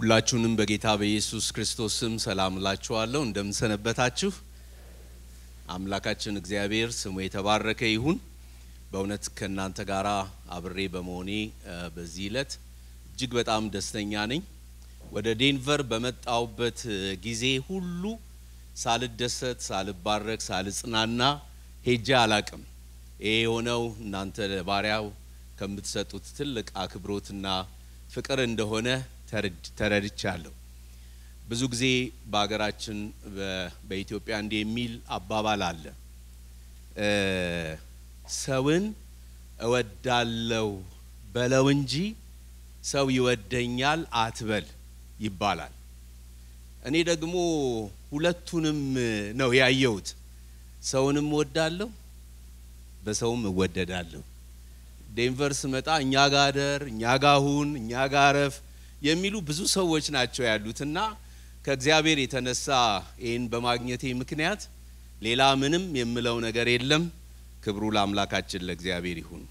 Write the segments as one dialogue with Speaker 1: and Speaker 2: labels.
Speaker 1: ሁላችሁንም በጌታ በኢየሱስ ክርስቶስ ስም ሰላም እላችኋለሁ። እንደምንሰነበታችሁ። አምላካችን እግዚአብሔር ስሙ የተባረከ ይሁን። በእውነት ከእናንተ ጋር አብሬ በመሆኔ በዚህ ዕለት እጅግ በጣም ደስተኛ ነኝ። ወደ ዴንቨር በመጣውበት ጊዜ ሁሉ ሳልደሰት፣ ሳልባረክ፣ ሳልጽናና ሄጄ አላቅም። ይሄ የሆነው እናንተ ለባሪያው ከምትሰጡት ትልቅ አክብሮትና ፍቅር እንደሆነ ተረድቻለሁ። ብዙ ጊዜ በሀገራችን በኢትዮጵያ እንዲህ የሚል አባባል አለ፣ ሰውን እወዳለው በለው እንጂ ሰው ይወደኛል አትበል ይባላል። እኔ ደግሞ ሁለቱንም ነው ያየሁት። ሰውንም እወዳለሁ፣ በሰውም እወደዳለሁ። ዴንቨር ስመጣ እኛ ጋ ደር፣ እኛ ጋ ሁን፣ እኛ ጋ ረፍ የሚሉ ብዙ ሰዎች ናቸው ያሉት እና ከእግዚአብሔር የተነሳ ይህን በማግኘቴ ምክንያት ሌላ ምንም የምለው ነገር የለም። ክብሩ ለአምላካችን ለእግዚአብሔር ይሁን።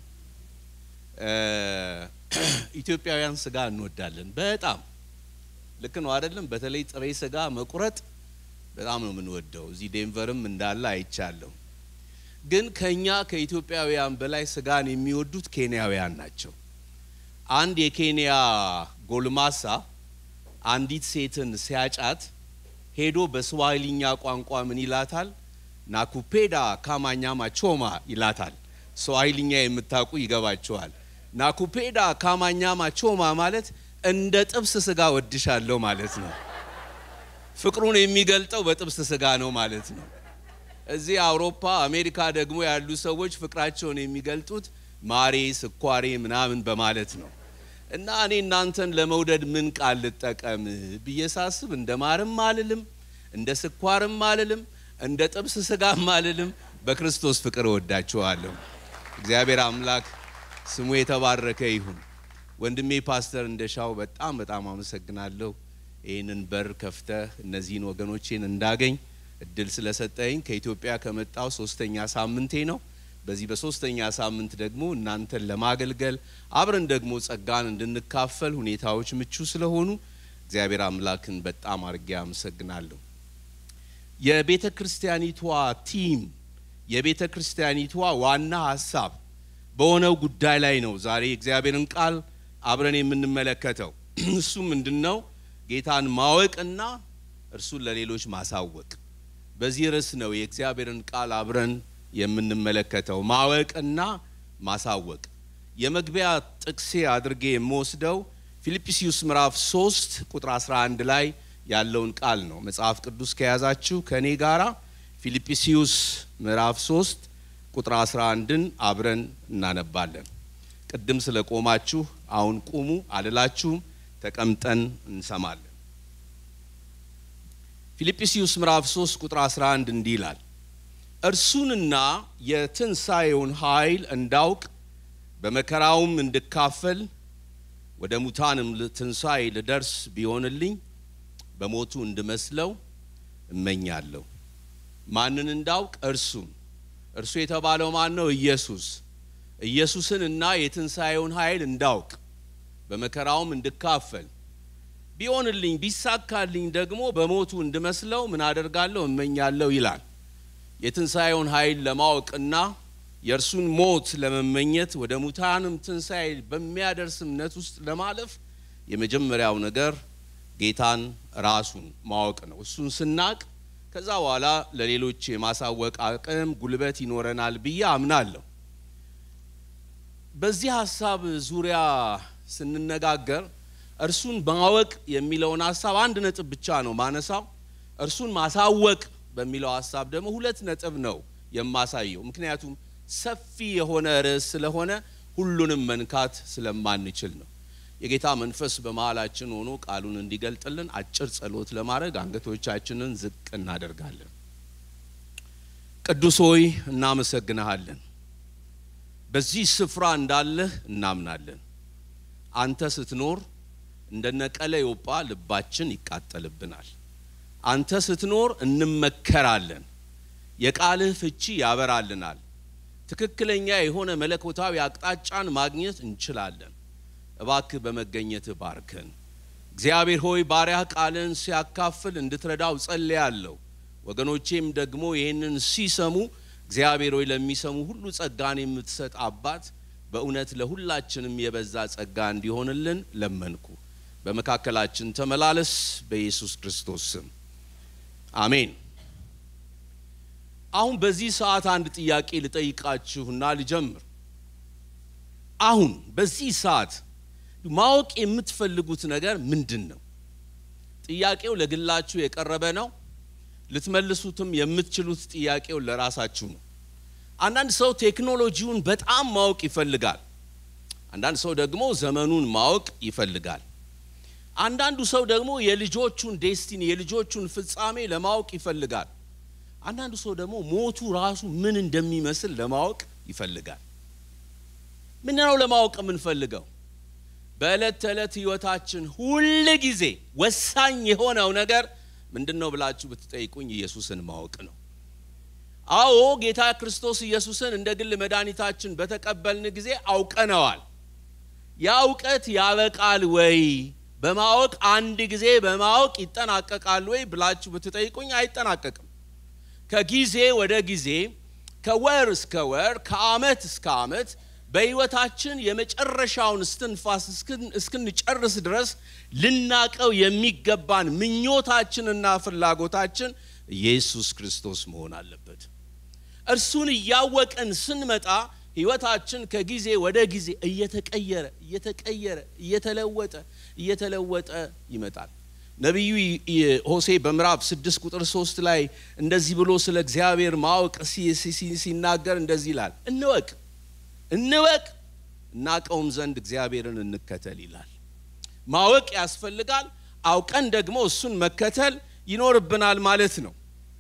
Speaker 1: ኢትዮጵያውያን ስጋ እንወዳለን በጣም ልክ ነው አይደለም? በተለይ ጥሬ ስጋ መቁረጥ በጣም ነው የምንወደው። እዚህ ዴንቨርም እንዳለ አይቻለሁ። ግን ከኛ ከኢትዮጵያውያን በላይ ስጋን የሚወዱት ኬንያውያን ናቸው። አንድ የኬንያ ጎልማሳ አንዲት ሴትን ሲያጫት ሄዶ በስዋሂልኛ ቋንቋ ምን ይላታል? ናኩፔዳ ካማኛማ ቾማ ይላታል። ስዋሂልኛ የምታውቁ ይገባችኋል። ናኩፔዳ ካማኛማ ቾማ ማለት እንደ ጥብስ ስጋ ወድሻለሁ ማለት ነው። ፍቅሩን የሚገልጠው በጥብስ ስጋ ነው ማለት ነው። እዚህ አውሮፓ፣ አሜሪካ ደግሞ ያሉ ሰዎች ፍቅራቸውን የሚገልጡት ማሬ፣ ስኳሬ ምናምን በማለት ነው። እና እኔ እናንተን ለመውደድ ምን ቃል ልጠቀም ብዬ ሳስብ እንደ ማርም አልልም፣ እንደ ስኳርም አልልም፣ እንደ ጥብስ ስጋም አልልም። በክርስቶስ ፍቅር እወዳችኋለሁ። እግዚአብሔር አምላክ ስሙ የተባረከ ይሁን። ወንድሜ ፓስተር እንደሻው በጣም በጣም አመሰግናለሁ። ይህንን በር ከፍተህ እነዚህን ወገኖቼን እንዳገኝ እድል ስለሰጠኝ ከኢትዮጵያ ከመጣው ሶስተኛ ሳምንቴ ነው። በዚህ በሶስተኛ ሳምንት ደግሞ እናንተን ለማገልገል አብረን ደግሞ ጸጋን እንድንካፈል ሁኔታዎች ምቹ ስለሆኑ እግዚአብሔር አምላክን በጣም አድርጌ አመሰግናለሁ። የቤተ ክርስቲያኒቷ ቲም የቤተ ክርስቲያኒቷ ዋና ሀሳብ በሆነው ጉዳይ ላይ ነው ዛሬ እግዚአብሔርን ቃል አብረን የምንመለከተው። እሱ ምንድን ነው? ጌታን ማወቅና እርሱን ለሌሎች ማሳወቅ። በዚህ ርዕስ ነው የእግዚአብሔርን ቃል አብረን የምንመለከተው ማወቅና ማሳወቅ። የመግቢያ ጥቅሴ አድርጌ የምወስደው ፊልጵስዩስ ምዕራፍ 3 ቁጥር 11 ላይ ያለውን ቃል ነው። መጽሐፍ ቅዱስ ከያዛችሁ ከእኔ ጋራ ፊልጵስዩስ ምዕራፍ 3 ቁጥር 11ን አብረን እናነባለን። ቅድም ስለ ቆማችሁ አሁን ቁሙ አልላችሁም፣ ተቀምጠን እንሰማለን። ፊልጵስዩስ ምዕራፍ 3 ቁጥር 11 እንዲህ ይላል እርሱንና የትንሣኤውን ኃይል እንዳውቅ በመከራውም እንድካፈል ወደ ሙታንም ትንሣኤ ልደርስ ቢሆንልኝ በሞቱ እንድመስለው እመኛለሁ። ማንን እንዳውቅ? እርሱን። እርሱ የተባለው ማን ነው? ኢየሱስ። ኢየሱስን እና የትንሣኤውን ኃይል እንዳውቅ በመከራውም እንድካፈል ቢሆንልኝ ቢሳካልኝ ደግሞ በሞቱ እንድመስለው ምን አደርጋለሁ? እመኛለሁ ይላል። የትንሣኤውን ኃይል ለማወቅና የእርሱን ሞት ለመመኘት ወደ ሙታንም ትንሣኤ በሚያደርስ እምነት ውስጥ ለማለፍ የመጀመሪያው ነገር ጌታን ራሱን ማወቅ ነው። እሱን ስናቅ ከዛ በኋላ ለሌሎች የማሳወቅ አቅም፣ ጉልበት ይኖረናል ብዬ አምናለሁ። በዚህ ሀሳብ ዙሪያ ስንነጋገር እርሱን ማወቅ የሚለውን ሀሳብ አንድ ነጥብ ብቻ ነው ማነሳው። እርሱን ማሳወቅ በሚለው ሀሳብ ደግሞ ሁለት ነጥብ ነው የማሳየው። ምክንያቱም ሰፊ የሆነ ርዕስ ስለሆነ ሁሉንም መንካት ስለማንችል ነው። የጌታ መንፈስ በመሀላችን ሆኖ ቃሉን እንዲገልጥልን አጭር ጸሎት ለማድረግ አንገቶቻችንን ዝቅ እናደርጋለን። ቅዱስ ሆይ እናመሰግንሃለን። በዚህ ስፍራ እንዳለህ እናምናለን። አንተ ስትኖር እንደነ ቀለዮጳ ልባችን ይቃጠልብናል። አንተ ስትኖር እንመከራለን። የቃልህ ፍቺ ያበራልናል። ትክክለኛ የሆነ መለኮታዊ አቅጣጫን ማግኘት እንችላለን። እባክህ በመገኘትህ ባርከን። እግዚአብሔር ሆይ ባሪያህ ቃልን ሲያካፍል እንድትረዳው ጸልያለሁ። ወገኖቼም ደግሞ ይህንን ሲሰሙ እግዚአብሔር ሆይ ለሚሰሙ ሁሉ ጸጋን የምትሰጥ አባት በእውነት ለሁላችንም የበዛ ጸጋ እንዲሆንልን ለመንኩ። በመካከላችን ተመላለስ፣ በኢየሱስ ክርስቶስ ስም አሜን። አሁን በዚህ ሰዓት አንድ ጥያቄ ልጠይቃችሁና ልጀምር። አሁን በዚህ ሰዓት ማወቅ የምትፈልጉት ነገር ምንድን ነው? ጥያቄው ለግላችሁ የቀረበ ነው። ልትመልሱትም የምትችሉት ጥያቄው ለራሳችሁ ነው። አንዳንድ ሰው ቴክኖሎጂውን በጣም ማወቅ ይፈልጋል። አንዳንድ ሰው ደግሞ ዘመኑን ማወቅ ይፈልጋል። አንዳንዱ ሰው ደግሞ የልጆቹን ዴስቲኒ የልጆቹን ፍጻሜ ለማወቅ ይፈልጋል። አንዳንዱ ሰው ደግሞ ሞቱ ራሱ ምን እንደሚመስል ለማወቅ ይፈልጋል። ምን ነው ለማወቅ የምንፈልገው? በዕለት ተዕለት ህይወታችን ሁል ጊዜ ወሳኝ የሆነው ነገር ምንድን ነው ብላችሁ ብትጠይቁኝ ኢየሱስን ማወቅ ነው። አዎ ጌታ ክርስቶስ ኢየሱስን እንደ ግል መድኃኒታችን በተቀበልን ጊዜ አውቀነዋል። ያ እውቀት ያበቃል ወይ? በማወቅ አንድ ጊዜ በማወቅ ይጠናቀቃል ወይ ብላችሁ ብትጠይቁኝ አይጠናቀቅም። ከጊዜ ወደ ጊዜ ከወር እስከ ወር ከዓመት እስከ ዓመት በህይወታችን የመጨረሻውን እስትንፋስ እስክንጨርስ ድረስ ልናቀው የሚገባን ምኞታችንና ፍላጎታችን ኢየሱስ ክርስቶስ መሆን አለበት። እርሱን እያወቅን ስንመጣ ህይወታችን ከጊዜ ወደ ጊዜ እየተቀየረ እየተቀየረ እየተለወጠ እየተለወጠ ይመጣል። ነቢዩ ሆሴ በምዕራፍ ስድስት ቁጥር ሶስት ላይ እንደዚህ ብሎ ስለ እግዚአብሔር ማወቅ ሲናገር እንደዚህ ይላል፣ እንወቅ እንወቅ እናቀውም ዘንድ እግዚአብሔርን እንከተል ይላል። ማወቅ ያስፈልጋል። አውቀን ደግሞ እሱን መከተል ይኖርብናል ማለት ነው።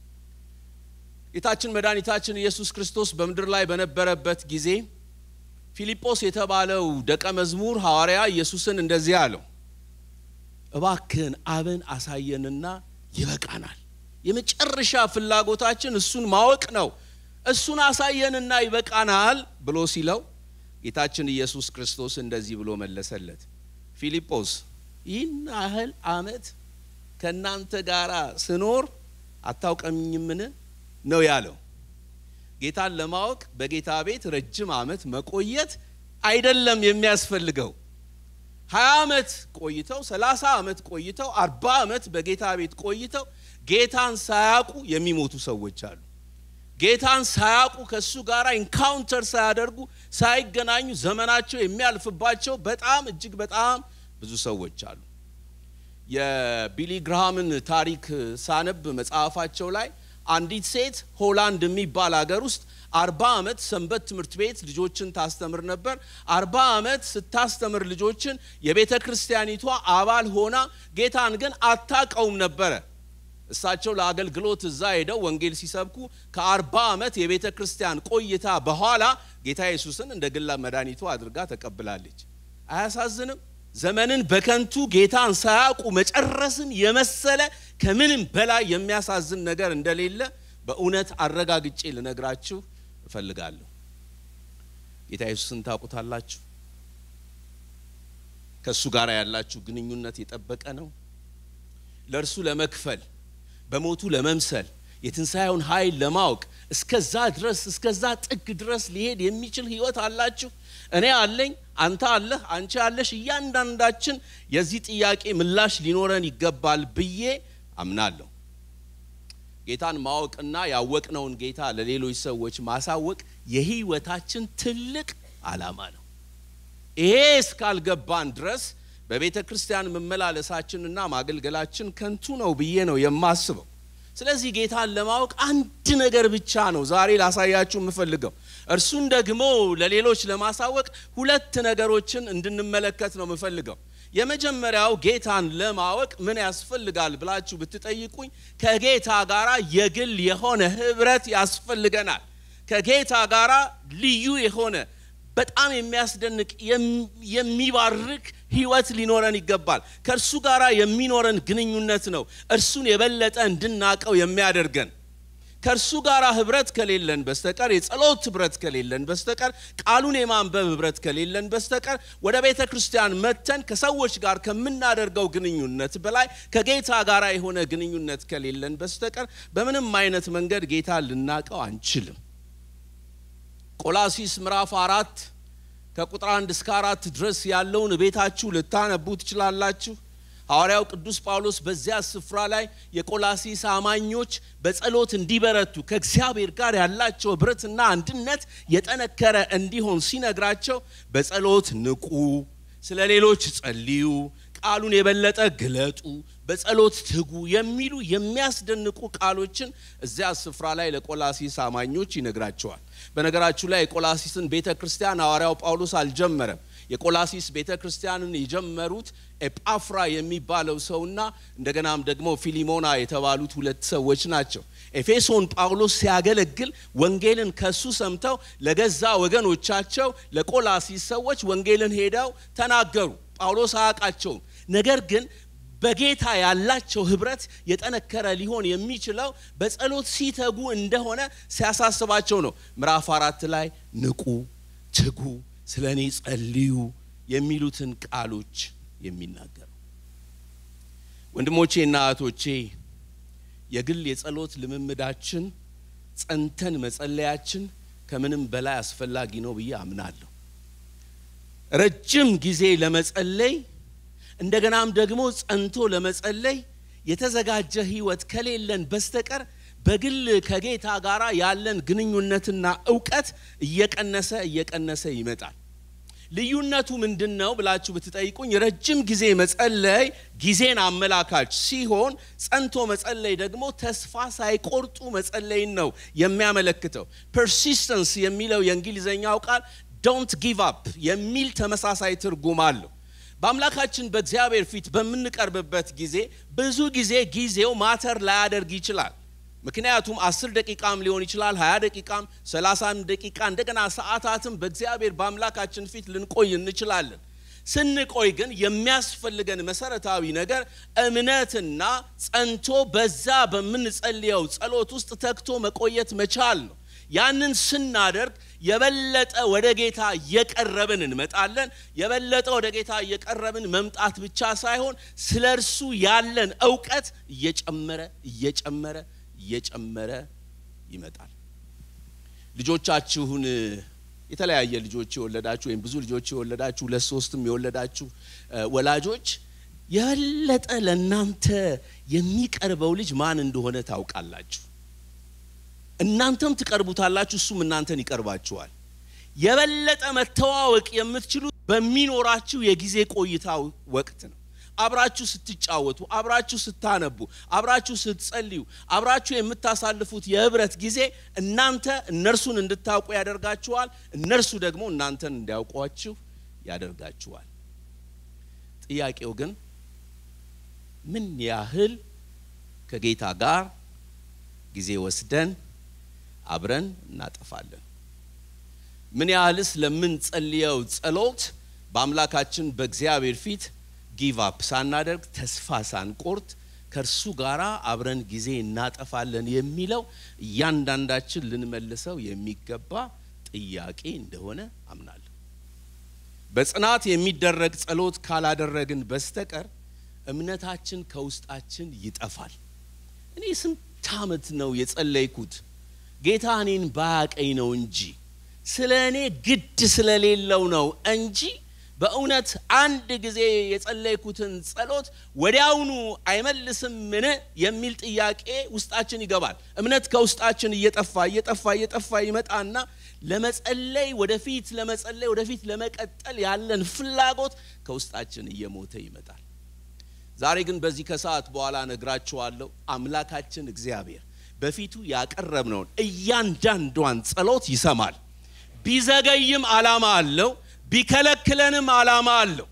Speaker 1: ጌታችን መድኃኒታችን ኢየሱስ ክርስቶስ በምድር ላይ በነበረበት ጊዜ ፊልጶስ የተባለው ደቀ መዝሙር ሐዋርያ ኢየሱስን እንደዚህ አለው፣ እባክህን አብን አሳየንና ይበቃናል። የመጨረሻ ፍላጎታችን እሱን ማወቅ ነው። እሱን አሳየንና ይበቃናል ብሎ ሲለው ጌታችን ኢየሱስ ክርስቶስ እንደዚህ ብሎ መለሰለት፣ ፊልጶስ ይህን ያህል ዓመት ከእናንተ ጋር ስኖር አታውቀኝምን ነው ያለው። ጌታን ለማወቅ በጌታ ቤት ረጅም ዓመት መቆየት አይደለም የሚያስፈልገው። ሀያ ዓመት ቆይተው ሰላሳ ዓመት ቆይተው አርባ ዓመት በጌታ ቤት ቆይተው ጌታን ሳያውቁ የሚሞቱ ሰዎች አሉ። ጌታን ሳያውቁ ከእሱ ጋር ኢንካውንተር ሳያደርጉ ሳይገናኙ ዘመናቸው የሚያልፍባቸው በጣም እጅግ በጣም ብዙ ሰዎች አሉ። የቢሊ ግርሃምን ታሪክ ሳነብ መጽሐፋቸው ላይ አንዲት ሴት ሆላንድ የሚባል ሀገር ውስጥ አርባ ዓመት ሰንበት ትምህርት ቤት ልጆችን ታስተምር ነበር። አርባ ዓመት ስታስተምር ልጆችን የቤተ ክርስቲያኒቷ አባል ሆና ጌታን ግን አታቀውም ነበረ። እሳቸው ለአገልግሎት እዛ ሄደው ወንጌል ሲሰብኩ ከአርባ ዓመት የቤተ ክርስቲያን ቆይታ በኋላ ጌታ ኢየሱስን እንደ ግላ መድኃኒቱ አድርጋ ተቀብላለች። አያሳዝንም? ዘመንን በከንቱ ጌታን ሳያውቁ መጨረስን የመሰለ ከምንም በላይ የሚያሳዝን ነገር እንደሌለ በእውነት አረጋግጬ ልነግራችሁ እፈልጋለሁ። ጌታ ኢየሱስን ታውቁታላችሁ? ከእሱ ጋር ያላችሁ ግንኙነት የጠበቀ ነው? ለእርሱ ለመክፈል በሞቱ ለመምሰል የትንሣኤውን ኃይል ለማወቅ እስከዛ ድረስ እስከዛ ጥግ ድረስ ሊሄድ የሚችል ህይወት አላችሁ? እኔ አለኝ፣ አንተ አለህ፣ አንቺ አለሽ። እያንዳንዳችን የዚህ ጥያቄ ምላሽ ሊኖረን ይገባል ብዬ አምናለሁ። ጌታን ማወቅና ያወቅነውን ጌታ ለሌሎች ሰዎች ማሳወቅ የህይወታችን ትልቅ ዓላማ ነው። ይሄ እስካልገባን ድረስ በቤተ ክርስቲያን መመላለሳችንና ማገልገላችን ከንቱ ነው ብዬ ነው የማስበው። ስለዚህ ጌታን ለማወቅ አንድ ነገር ብቻ ነው ዛሬ ላሳያችሁ የምፈልገው። እርሱን ደግሞ ለሌሎች ለማሳወቅ ሁለት ነገሮችን እንድንመለከት ነው የምፈልገው። የመጀመሪያው ጌታን ለማወቅ ምን ያስፈልጋል ብላችሁ ብትጠይቁኝ ከጌታ ጋር የግል የሆነ ህብረት ያስፈልገናል። ከጌታ ጋር ልዩ የሆነ በጣም የሚያስደንቅ የሚባርክ ህይወት ሊኖረን ይገባል። ከእርሱ ጋር የሚኖረን ግንኙነት ነው እርሱን የበለጠ እንድናቀው የሚያደርገን። ከእርሱ ጋር ህብረት ከሌለን በስተቀር የጸሎት ህብረት ከሌለን በስተቀር ቃሉን የማንበብ ህብረት ከሌለን በስተቀር ወደ ቤተ ክርስቲያን መተን ከሰዎች ጋር ከምናደርገው ግንኙነት በላይ ከጌታ ጋር የሆነ ግንኙነት ከሌለን በስተቀር በምንም አይነት መንገድ ጌታ ልናቀው አንችልም። ቆላሲስ ምዕራፍ አራት ከቁጥር አንድ እስከ አራት ድረስ ያለውን ቤታችሁ ልታነቡ ትችላላችሁ። ሐዋርያው ቅዱስ ጳውሎስ በዚያ ስፍራ ላይ የቆላሲስ አማኞች በጸሎት እንዲበረቱ ከእግዚአብሔር ጋር ያላቸው ህብረትና አንድነት የጠነከረ እንዲሆን ሲነግራቸው በጸሎት ንቁ፣ ስለ ሌሎች ጸልዩ፣ ቃሉን የበለጠ ግለጡ፣ በጸሎት ትጉ የሚሉ የሚያስደንቁ ቃሎችን እዚያ ስፍራ ላይ ለቆላሲስ አማኞች ይነግራቸዋል። በነገራችሁ ላይ የቆላሲስን ቤተ ክርስቲያን ሐዋርያው ጳውሎስ አልጀመረም። የቆላሲስ ቤተ ክርስቲያንን የጀመሩት ኤጳፍራ የሚባለው ሰውና እንደገናም ደግሞ ፊሊሞና የተባሉት ሁለት ሰዎች ናቸው። ኤፌሶን ጳውሎስ ሲያገለግል ወንጌልን ከሱ ሰምተው ለገዛ ወገኖቻቸው ለቆላሲስ ሰዎች ወንጌልን ሄደው ተናገሩ። ጳውሎስ አያውቃቸውም። ነገር ግን በጌታ ያላቸው ህብረት የጠነከረ ሊሆን የሚችለው በጸሎት ሲተጉ እንደሆነ ሲያሳስባቸው ነው። ምዕራፍ አራት ላይ ንቁ፣ ትጉ፣ ስለ እኔ ጸልዩ የሚሉትን ቃሎች የሚናገሩ ወንድሞቼና እህቶቼ የግል የጸሎት ልምምዳችን ጸንተን መጸለያችን ከምንም በላይ አስፈላጊ ነው ብዬ አምናለሁ። ረጅም ጊዜ ለመጸለይ እንደገናም ደግሞ ጸንቶ ለመጸለይ የተዘጋጀ ህይወት ከሌለን በስተቀር በግል ከጌታ ጋር ያለን ግንኙነትና እውቀት እየቀነሰ እየቀነሰ ይመጣል። ልዩነቱ ምንድን ነው ብላችሁ ብትጠይቁኝ ረጅም ጊዜ መጸለይ ጊዜን አመላካች ሲሆን ጸንቶ መጸለይ ደግሞ ተስፋ ሳይቆርጡ መጸለይን ነው የሚያመለክተው። ፐርሲስተንስ የሚለው የእንግሊዝኛው ቃል ዶንት ጊቭ አፕ የሚል ተመሳሳይ ትርጉም አለው። በአምላካችን በእግዚአብሔር ፊት በምንቀርብበት ጊዜ ብዙ ጊዜ ጊዜው ማተር ላያደርግ ይችላል። ምክንያቱም አስር ደቂቃም ሊሆን ይችላል፣ ሀያ ደቂቃም፣ ሰላሳም ደቂቃ እንደገና ሰዓታትም በእግዚአብሔር በአምላካችን ፊት ልንቆይ እንችላለን። ስንቆይ ግን የሚያስፈልገን መሰረታዊ ነገር እምነትና ጸንቶ በዛ በምንጸልየው ጸሎት ውስጥ ተግቶ መቆየት መቻል ነው። ያንን ስናደርግ የበለጠ ወደ ጌታ እየቀረብን እንመጣለን። የበለጠ ወደ ጌታ እየቀረብን መምጣት ብቻ ሳይሆን ስለ እርሱ ያለን እውቀት እየጨመረ እየጨመረ እየጨመረ ይመጣል። ልጆቻችሁን የተለያየ ልጆች የወለዳችሁ ወይም ብዙ ልጆች የወለዳችሁ ሁለት ሶስትም የወለዳችሁ ወላጆች የበለጠ ለእናንተ የሚቀርበው ልጅ ማን እንደሆነ ታውቃላችሁ። እናንተም ትቀርቡታላችሁ፣ እሱም እናንተን ይቀርባችኋል። የበለጠ መተዋወቅ የምትችሉት በሚኖራችሁ የጊዜ ቆይታ ወቅት ነው። አብራችሁ ስትጫወቱ፣ አብራችሁ ስታነቡ፣ አብራችሁ ስትጸልዩ፣ አብራችሁ የምታሳልፉት የህብረት ጊዜ እናንተ እነርሱን እንድታውቁ ያደርጋችኋል። እነርሱ ደግሞ እናንተን እንዲያውቋችሁ ያደርጋችኋል። ጥያቄው ግን ምን ያህል ከጌታ ጋር ጊዜ ወስደን አብረን እናጠፋለን? ምን ያህልስ ለምንጸልየው ጸሎት በአምላካችን በእግዚአብሔር ፊት ጊቭ አፕ ሳናደርግ ተስፋ ሳንቆርጥ ከእርሱ ጋር አብረን ጊዜ እናጠፋለን የሚለው እያንዳንዳችን ልንመልሰው የሚገባ ጥያቄ እንደሆነ አምናለሁ። በጽናት የሚደረግ ጸሎት ካላደረግን በስተቀር እምነታችን ከውስጣችን ይጠፋል። እኔ ስንት ዓመት ነው የጸለይኩት ጌታ እኔን ባያቀኝ ነው እንጂ ስለ እኔ ግድ ስለሌለው ነው እንጂ በእውነት አንድ ጊዜ የጸለይኩትን ጸሎት ወዲያውኑ አይመልስም ምን የሚል ጥያቄ ውስጣችን ይገባል። እምነት ከውስጣችን እየጠፋ እየጠፋ እየጠፋ ይመጣና ለመጸለይ ወደፊት ለመጸለይ ወደፊት ለመቀጠል ያለን ፍላጎት ከውስጣችን እየሞተ ይመጣል። ዛሬ ግን በዚህ ከሰዓት በኋላ ነግራችኋለሁ። አምላካችን እግዚአብሔር በፊቱ ያቀረብነውን እያንዳንዷን ጸሎት ይሰማል። ቢዘገይም ዓላማ አለው ቢከለክለንም ዓላማ አለው።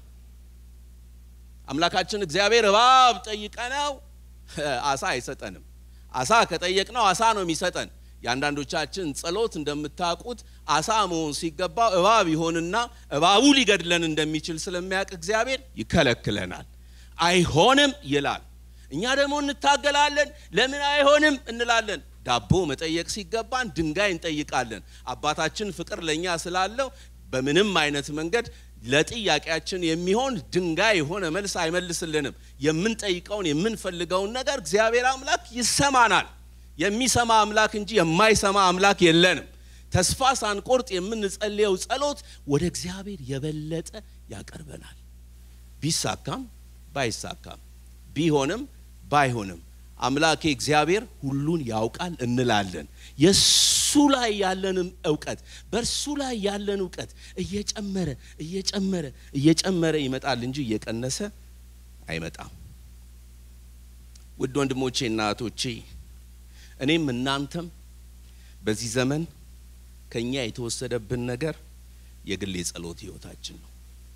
Speaker 1: አምላካችን እግዚአብሔር እባብ ጠይቀነው አሳ አይሰጠንም። አሳ ከጠየቅነው አሳ ነው የሚሰጠን። የአንዳንዶቻችን ጸሎት እንደምታውቁት አሳ መሆን ሲገባው እባብ ይሆንና እባቡ ሊገድለን እንደሚችል ስለሚያውቅ እግዚአብሔር ይከለክለናል። አይሆንም ይላል። እኛ ደግሞ እንታገላለን። ለምን አይሆንም እንላለን። ዳቦ መጠየቅ ሲገባን ድንጋይ እንጠይቃለን። አባታችን ፍቅር ለእኛ ስላለው በምንም አይነት መንገድ ለጥያቄያችን የሚሆን ድንጋይ የሆነ መልስ አይመልስልንም። የምንጠይቀውን የምንፈልገውን ነገር እግዚአብሔር አምላክ ይሰማናል። የሚሰማ አምላክ እንጂ የማይሰማ አምላክ የለንም። ተስፋ ሳንቆርጥ የምንጸልየው ጸሎት ወደ እግዚአብሔር የበለጠ ያቀርበናል። ቢሳካም ባይሳካም ቢሆንም ባይሆንም አምላኬ እግዚአብሔር ሁሉን ያውቃል እንላለን። የሱ ላይ ያለንም እውቀት በእርሱ ላይ ያለን እውቀት እየጨመረ እየጨመረ እየጨመረ ይመጣል እንጂ እየቀነሰ አይመጣም። ውድ ወንድሞቼ እና እህቶቼ እኔም እናንተም በዚህ ዘመን ከኛ የተወሰደብን ነገር የግል የጸሎት ህይወታችን ነው።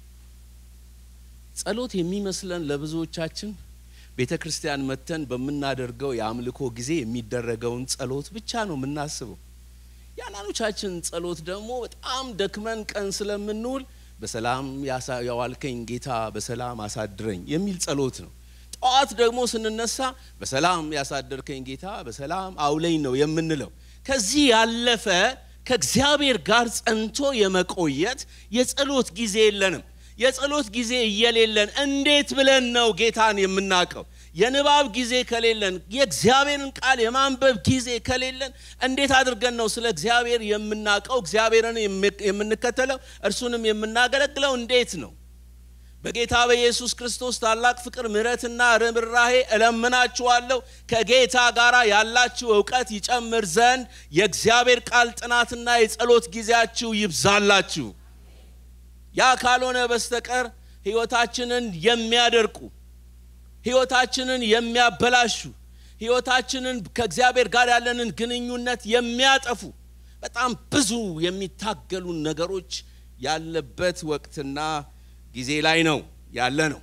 Speaker 1: ጸሎት የሚመስለን ለብዙዎቻችን ቤተ ክርስቲያን መተን በምናደርገው የአምልኮ ጊዜ የሚደረገውን ጸሎት ብቻ ነው የምናስበው። የአንዳንዶቻችን ጸሎት ደግሞ በጣም ደክመን ቀን ስለምንውል በሰላም ያዋልከኝ ጌታ በሰላም አሳድረኝ የሚል ጸሎት ነው። ጠዋት ደግሞ ስንነሳ በሰላም ያሳደርከኝ ጌታ በሰላም አውለኝ ነው የምንለው። ከዚህ ያለፈ ከእግዚአብሔር ጋር ጸንቶ የመቆየት የጸሎት ጊዜ የለንም። የጸሎት ጊዜ እየሌለን እንዴት ብለን ነው ጌታን የምናውቀው? የንባብ ጊዜ ከሌለን፣ የእግዚአብሔርን ቃል የማንበብ ጊዜ ከሌለን እንዴት አድርገን ነው ስለ እግዚአብሔር የምናውቀው? እግዚአብሔርን የምንከተለው እርሱንም የምናገለግለው እንዴት ነው? በጌታ በኢየሱስ ክርስቶስ ታላቅ ፍቅር ምሕረትና ርኅራኄ እለምናችኋለሁ ከጌታ ጋር ያላችሁ እውቀት ይጨምር ዘንድ የእግዚአብሔር ቃል ጥናትና የጸሎት ጊዜያችሁ ይብዛላችሁ። ያ ካልሆነ በስተቀር ሕይወታችንን የሚያደርቁ ሕይወታችንን የሚያበላሹ ሕይወታችንን ከእግዚአብሔር ጋር ያለንን ግንኙነት የሚያጠፉ በጣም ብዙ የሚታገሉን ነገሮች ያለበት ወቅትና ጊዜ ላይ ነው ያለ ነው።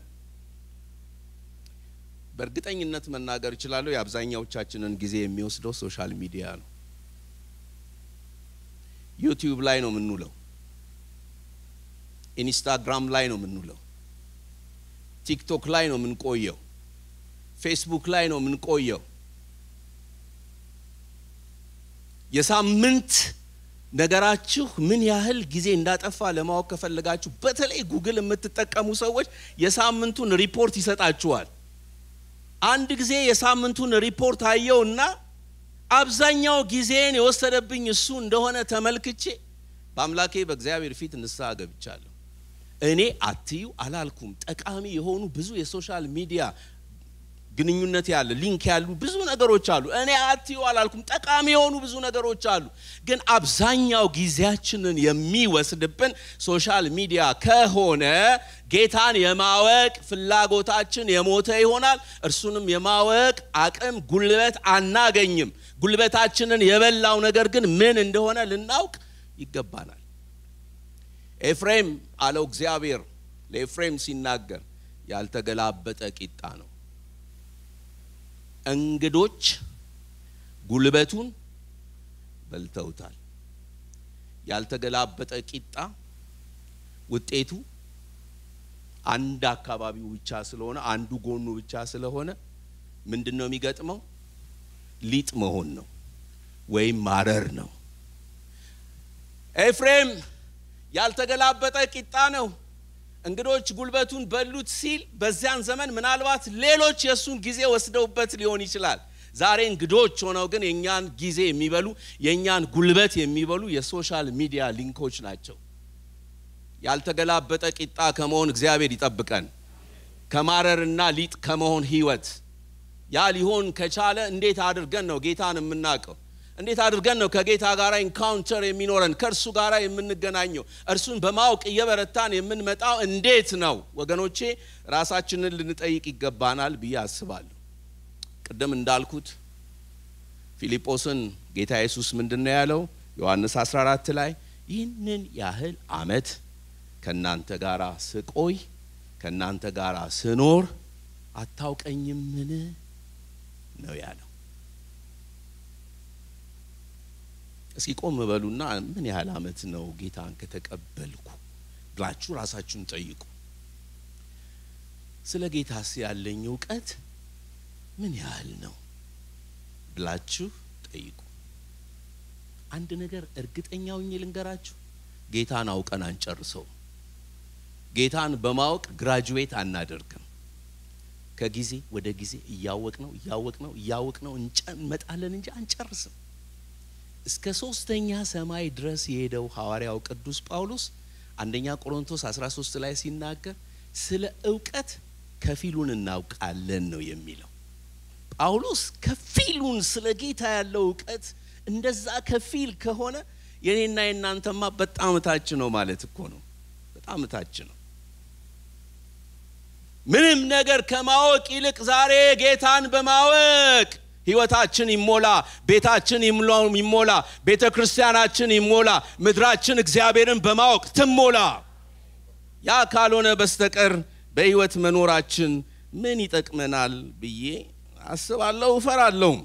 Speaker 1: በእርግጠኝነት መናገር እችላለሁ የአብዛኛዎቻችንን ጊዜ የሚወስደው ሶሻል ሚዲያ ነው። ዩቲዩብ ላይ ነው የምንውለው። ኢንስታግራም ላይ ነው የምንውለው። ቲክቶክ ላይ ነው የምንቆየው። ፌስቡክ ላይ ነው የምንቆየው። የሳምንት ነገራችሁ ምን ያህል ጊዜ እንዳጠፋ ለማወቅ ከፈለጋችሁ በተለይ ጉግል የምትጠቀሙ ሰዎች የሳምንቱን ሪፖርት ይሰጣችኋል። አንድ ጊዜ የሳምንቱን ሪፖርት አየውና አብዛኛው ጊዜን የወሰደብኝ እሱ እንደሆነ ተመልክቼ በአምላኬ በእግዚአብሔር ፊት ንስሐ ገብቻለሁ። እኔ አትዩ አላልኩም። ጠቃሚ የሆኑ ብዙ የሶሻል ሚዲያ ግንኙነት ያለ ሊንክ ያሉ ብዙ ነገሮች አሉ። እኔ አትዩ አላልኩም። ጠቃሚ የሆኑ ብዙ ነገሮች አሉ። ግን አብዛኛው ጊዜያችንን የሚወስድብን ሶሻል ሚዲያ ከሆነ ጌታን የማወቅ ፍላጎታችን የሞተ ይሆናል። እርሱንም የማወቅ አቅም፣ ጉልበት አናገኝም። ጉልበታችንን የበላው ነገር ግን ምን እንደሆነ ልናውቅ ይገባናል። ኤፍሬም አለው እግዚአብሔር ለኤፍሬም ሲናገር ያልተገላበጠ ቂጣ ነው። እንግዶች ጉልበቱን በልተውታል። ያልተገላበጠ ቂጣ ውጤቱ አንድ አካባቢው ብቻ ስለሆነ አንዱ ጎኑ ብቻ ስለሆነ ምንድን ነው የሚገጥመው? ሊጥ መሆን ነው ወይም ማረር ነው። ኤፍሬም ያልተገላበጠ ቂጣ ነው። እንግዶች ጉልበቱን በሉት ሲል በዚያን ዘመን ምናልባት ሌሎች የእሱን ጊዜ ወስደውበት ሊሆን ይችላል። ዛሬ እንግዶች ሆነው ግን የእኛን ጊዜ የሚበሉ የእኛን ጉልበት የሚበሉ የሶሻል ሚዲያ ሊንኮች ናቸው። ያልተገላበጠ ቂጣ ከመሆን እግዚአብሔር ይጠብቀን፣ ከማረርና ሊጥ ከመሆን ህይወት። ያ ሊሆን ከቻለ እንዴት አድርገን ነው ጌታን የምናውቀው? እንዴት አድርገን ነው ከጌታ ጋር ኢንካውንተር የሚኖረን ከእርሱ ጋር የምንገናኘው እርሱን በማወቅ እየበረታን የምንመጣው እንዴት ነው? ወገኖቼ ራሳችንን ልንጠይቅ ይገባናል ብዬ አስባለሁ። ቅድም እንዳልኩት ፊልጶስን ጌታ ኢየሱስ ምንድን ነው ያለው? ዮሐንስ 14 ላይ ይህንን ያህል ዓመት ከእናንተ ጋር ስቆይ ከእናንተ ጋር ስኖር አታውቀኝምን ነው ያለው። እስኪ ቆም በሉና ምን ያህል ዓመት ነው ጌታን ከተቀበልኩ ብላችሁ ራሳችሁን ጠይቁ። ስለ ጌታስ ያለኝ እውቀት ምን ያህል ነው ብላችሁ ጠይቁ። አንድ ነገር እርግጠኛ ሆኜ ልንገራችሁ፣ ጌታን አውቀን አንጨርሰው። ጌታን በማወቅ ግራጁዌት አናደርግም። ከጊዜ ወደ ጊዜ እያወቅ ነው እያወቅ ነው እያወቅ ነው እንመጣለን እንጂ አንጨርስም። እስከ ሶስተኛ ሰማይ ድረስ የሄደው ሐዋርያው ቅዱስ ጳውሎስ አንደኛ ቆሮንቶስ 13 ላይ ሲናገር ስለ እውቀት ከፊሉን እናውቃለን ነው የሚለው። ጳውሎስ ከፊሉን ስለ ጌታ ያለው እውቀት እንደዛ ከፊል ከሆነ የኔና የእናንተማ በጣም እታች ነው ማለት እኮ ነው። በጣም እታች ነው። ምንም ነገር ከማወቅ ይልቅ ዛሬ ጌታን በማወቅ ህይወታችን ይሞላ፣ ቤታችን ይሞላ፣ ቤተ ክርስቲያናችን ይሞላ፣ ምድራችን እግዚአብሔርን በማወቅ ትሞላ። ያ ካልሆነ በስተቀር በህይወት መኖራችን ምን ይጠቅመናል ብዬ አስባለሁ፣ እፈራለሁም።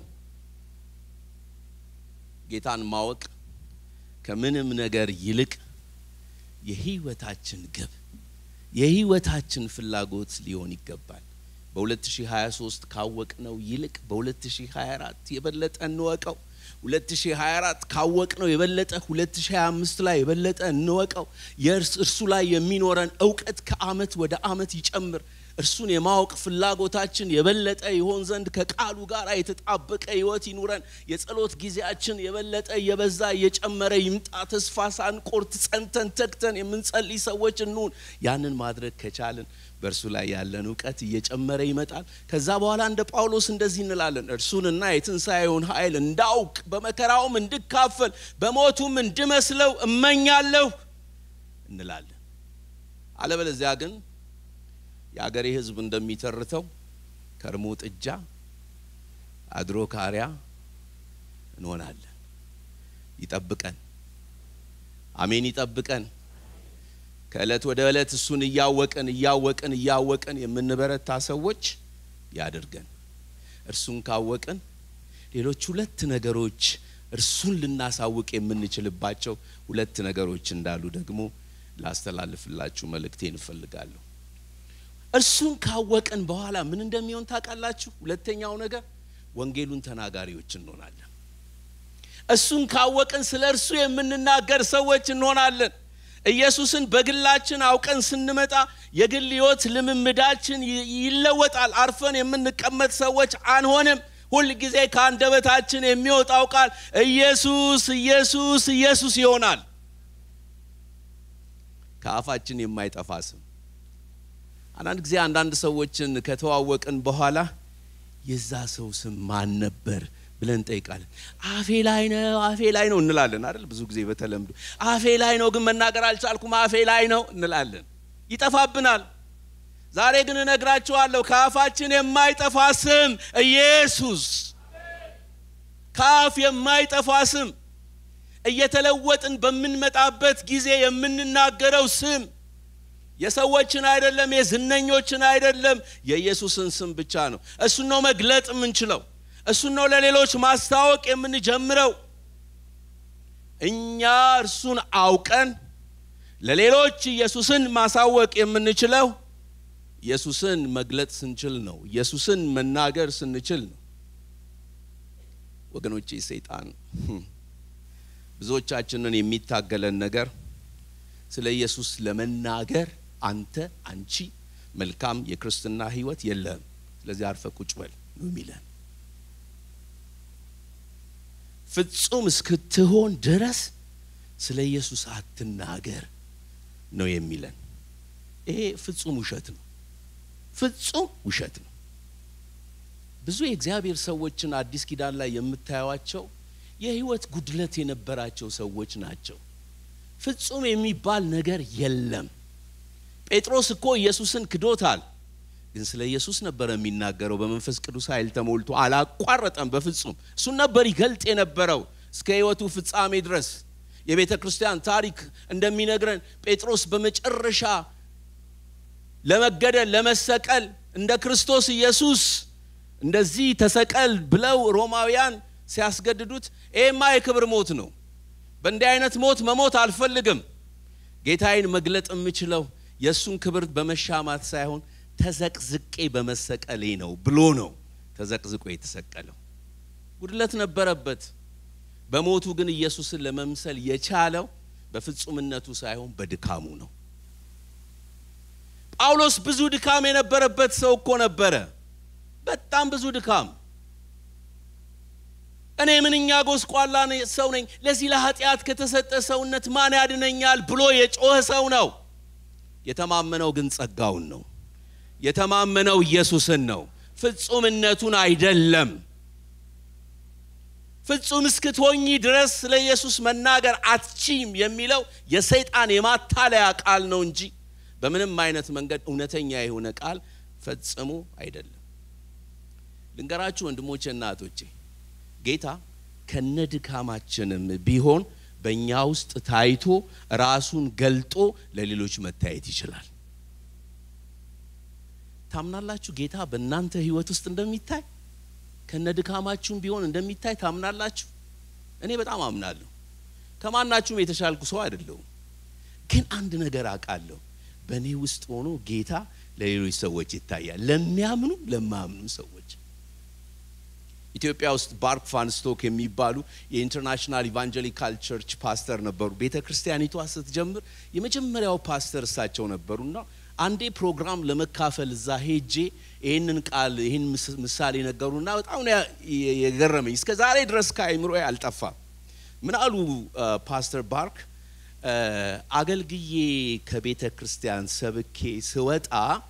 Speaker 1: ጌታን ማወቅ ከምንም ነገር ይልቅ የህይወታችን ግብ የህይወታችን ፍላጎት ሊሆን ይገባል። በ2023 ካወቅነው ይልቅ በ2024 የበለጠ እንወቀው። 2024 ካወቅነው የበለጠ 2025 ላይ የበለጠ እንወቀው። እርሱ ላይ የሚኖረን እውቀት ከአመት ወደ አመት ይጨምር። እርሱን የማወቅ ፍላጎታችን የበለጠ ይሆን ዘንድ ከቃሉ ጋር የተጣበቀ ህይወት ይኑረን። የጸሎት ጊዜያችን የበለጠ እየበዛ እየጨመረ ይምጣ። ተስፋ ሳንቆርጥ ጸንተን ተግተን የምንጸልይ ሰዎች እንሁን። ያንን ማድረግ ከቻልን በእርሱ ላይ ያለን እውቀት እየጨመረ ይመጣል። ከዛ በኋላ እንደ ጳውሎስ እንደዚህ እንላለን፣ እርሱንና የትንሣኤውን ኃይል እንዳውቅ በመከራውም እንድካፈል በሞቱም እንድመስለው እመኛለሁ እንላለን። አለበለዚያ ግን የአገሬ ህዝብ እንደሚተርተው ከርሞ ጥጃ አድሮ ካሪያ እንሆናለን። ይጠብቀን። አሜን። ይጠብቀን። ከእለት ወደ እለት እሱን እያወቅን እያወቅን እያወቅን የምንበረታ ሰዎች ያድርገን። እርሱን ካወቅን ሌሎች ሁለት ነገሮች እርሱን ልናሳውቅ የምንችልባቸው ሁለት ነገሮች እንዳሉ ደግሞ ላስተላልፍላችሁ መልእክቴን እፈልጋለሁ። እርሱን ካወቅን በኋላ ምን እንደሚሆን ታውቃላችሁ? ሁለተኛው ነገር ወንጌሉን ተናጋሪዎች እንሆናለን። እሱን ካወቅን ስለ እርሱ የምንናገር ሰዎች እንሆናለን። ኢየሱስን በግላችን አውቀን ስንመጣ የግል ሕይወት ልምምዳችን ይለወጣል። አርፈን የምንቀመጥ ሰዎች አንሆንም። ሁል ጊዜ ከአንደበታችን የሚወጣው ቃል ኢየሱስ ኢየሱስ ኢየሱስ ይሆናል። ከአፋችን የማይጠፋ ስም አንዳንድ ጊዜ አንዳንድ ሰዎችን ከተዋወቅን በኋላ የዛ ሰው ስም ማን ነበር ብለን እንጠይቃለን። አፌ ላይ ነው አፌ ላይ ነው እንላለን አይደል? ብዙ ጊዜ በተለምዶ አፌ ላይ ነው ግን መናገር አልቻልኩም አፌ ላይ ነው እንላለን። ይጠፋብናል። ዛሬ ግን እነግራችኋለሁ ከአፋችን የማይጠፋ ስም ኢየሱስ፣ ከአፍ የማይጠፋ ስም እየተለወጥን በምንመጣበት ጊዜ የምንናገረው ስም የሰዎችን አይደለም፣ የዝነኞችን አይደለም፣ የኢየሱስን ስም ብቻ ነው። እሱን ነው መግለጥ የምንችለው። እሱን ነው ለሌሎች ማስታወቅ የምንጀምረው። እኛ እርሱን አውቀን ለሌሎች ኢየሱስን ማሳወቅ የምንችለው ኢየሱስን መግለጥ ስንችል ነው። ኢየሱስን መናገር ስንችል ነው። ወገኖቼ ሰይጣን ብዙዎቻችንን የሚታገለን ነገር ስለ ኢየሱስ ለመናገር አንተ አንቺ መልካም የክርስትና ሕይወት የለህም፣ ስለዚህ አርፈ ቁጭ በል ነው የሚለን። ፍጹም እስክትሆን ድረስ ስለ ኢየሱስ አትናገር ነው የሚለን። ይሄ ፍጹም ውሸት ነው። ፍጹም ውሸት ነው። ብዙ የእግዚአብሔር ሰዎችን አዲስ ኪዳን ላይ የምታዩዋቸው የህይወት ጉድለት የነበራቸው ሰዎች ናቸው። ፍጹም የሚባል ነገር የለም። ጴጥሮስ እኮ ኢየሱስን ክዶታል፣ ግን ስለ ኢየሱስ ነበረ የሚናገረው። በመንፈስ ቅዱስ ኃይል ተሞልቶ አላቋረጠም። በፍጹም እሱን ነበር ይገልጥ የነበረው እስከ ህይወቱ ፍጻሜ ድረስ። የቤተ ክርስቲያን ታሪክ እንደሚነግረን ጴጥሮስ በመጨረሻ ለመገደል ለመሰቀል እንደ ክርስቶስ ኢየሱስ እንደዚህ ተሰቀል ብለው ሮማውያን ሲያስገድዱት ይሄማ የክብር ሞት ነው፣ በእንዲህ አይነት ሞት መሞት አልፈልግም፣ ጌታዬን መግለጥ የምችለው የእሱን ክብር በመሻማት ሳይሆን ተዘቅዝቄ በመሰቀሌ ነው ብሎ ነው ተዘቅዝቆ የተሰቀለው። ጉድለት ነበረበት። በሞቱ ግን ኢየሱስን ለመምሰል የቻለው በፍጹምነቱ ሳይሆን በድካሙ ነው። ጳውሎስ ብዙ ድካም የነበረበት ሰው እኮ ነበረ። በጣም ብዙ ድካም። እኔ ምንኛ ጎስቋላ ሰው ነኝ፣ ለዚህ ለኃጢአት ከተሰጠ ሰውነት ማን ያድነኛል ብሎ የጮኸ ሰው ነው። የተማመነው ግን ጸጋውን ነው። የተማመነው ኢየሱስን ነው፣ ፍጹምነቱን አይደለም። ፍጹም እስክትሆኚ ድረስ ስለ ኢየሱስ መናገር አትችም የሚለው የሰይጣን የማታለያ ቃል ነው እንጂ በምንም አይነት መንገድ እውነተኛ የሆነ ቃል ፈጽሞ አይደለም። ልንገራችሁ ወንድሞቼ እና እህቶቼ፣ ጌታ ከነድካማችንም ቢሆን በእኛ ውስጥ ታይቶ ራሱን ገልጦ ለሌሎች መታየት ይችላል። ታምናላችሁ? ጌታ በእናንተ ሕይወት ውስጥ እንደሚታይ ከነድካማችሁም ቢሆን እንደሚታይ ታምናላችሁ? እኔ በጣም አምናለሁ። ከማናችሁም የተሻልኩ ሰው አይደለሁም። ግን አንድ ነገር አውቃለሁ። በእኔ ውስጥ ሆኖ ጌታ ለሌሎች ሰዎች ይታያል፣ ለሚያምኑ ለማያምኑ ሰዎች። ኢትዮጵያ ውስጥ ባርክ ፋንስቶክ የሚባሉ የኢንተርናሽናል ኢቫንጀሊካል ቸርች ፓስተር ነበሩ። ቤተ ክርስቲያኒቷ ስትጀምር የመጀመሪያው ፓስተር እሳቸው ነበሩና አንዴ ፕሮግራም ለመካፈል እዛ ሄጄ ይህንን ቃል ይህን ምሳሌ ነገሩና በጣም ነው የገረመኝ። እስከ ዛሬ ድረስ ከአይምሮ አልጠፋም። ምን አሉ ፓስተር ባርክ አገልግዬ ከቤተ ክርስቲያን ሰብኬ ስወጣ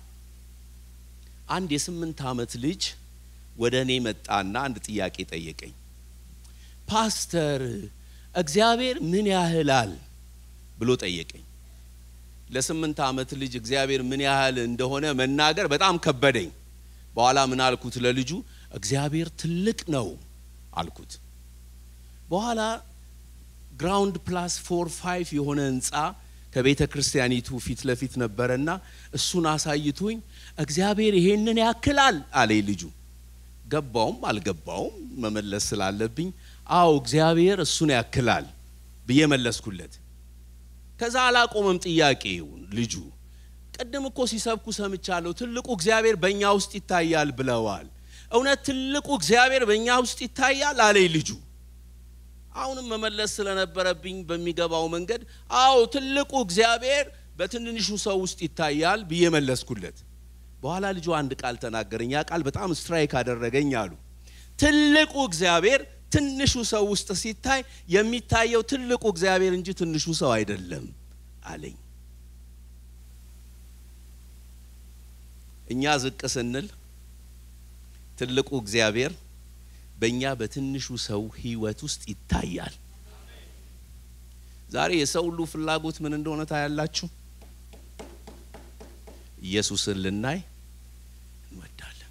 Speaker 1: አንድ የስምንት ዓመት ልጅ ወደ እኔ መጣና አንድ ጥያቄ ጠየቀኝ። ፓስተር እግዚአብሔር ምን ያህላል ብሎ ጠየቀኝ። ለስምንት ዓመት ልጅ እግዚአብሔር ምን ያህል እንደሆነ መናገር በጣም ከበደኝ። በኋላ ምን አልኩት ለልጁ እግዚአብሔር ትልቅ ነው አልኩት። በኋላ ግራውንድ ፕላስ ፎር ፋይቭ የሆነ ህንፃ ከቤተ ክርስቲያኒቱ ፊት ለፊት ነበረና እሱን አሳይቶኝ እግዚአብሔር ይሄንን ያክላል አለኝ ልጁ። ገባውም አልገባውም መመለስ ስላለብኝ አዎ እግዚአብሔር እሱን ያክላል ብዬ መለስኩለት። ከዛ አላቆመም ጥያቄውን ልጁ። ቅድም እኮ ሲሰብኩ ሰምቻለሁ፣ ትልቁ እግዚአብሔር በእኛ ውስጥ ይታያል ብለዋል። እውነት ትልቁ እግዚአብሔር በእኛ ውስጥ ይታያል አለኝ ልጁ። አሁንም መመለስ ስለነበረብኝ በሚገባው መንገድ አዎ ትልቁ እግዚአብሔር በትንንሹ ሰው ውስጥ ይታያል ብዬ መለስኩለት። በኋላ ልጁ አንድ ቃል ተናገረኝ። ያ ቃል በጣም ስትራይክ አደረገኝ አሉ። ትልቁ እግዚአብሔር ትንሹ ሰው ውስጥ ሲታይ የሚታየው ትልቁ እግዚአብሔር እንጂ ትንሹ ሰው አይደለም አለኝ። እኛ ዝቅ ስንል ትልቁ እግዚአብሔር በእኛ በትንሹ ሰው ህይወት ውስጥ ይታያል። ዛሬ የሰው ሁሉ ፍላጎት ምን እንደሆነ ታያላችሁ። ኢየሱስን ልናይ እንወዳለን።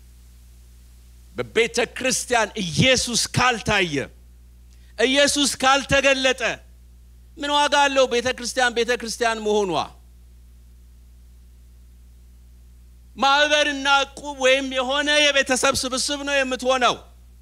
Speaker 1: በቤተ ክርስቲያን ኢየሱስ ካልታየ፣ ኢየሱስ ካልተገለጠ ምን ዋጋ አለው ቤተ ክርስቲያን ቤተ ክርስቲያን መሆኗ? ማህበርና ዕቁብ ወይም የሆነ የቤተሰብ ስብስብ ነው የምትሆነው።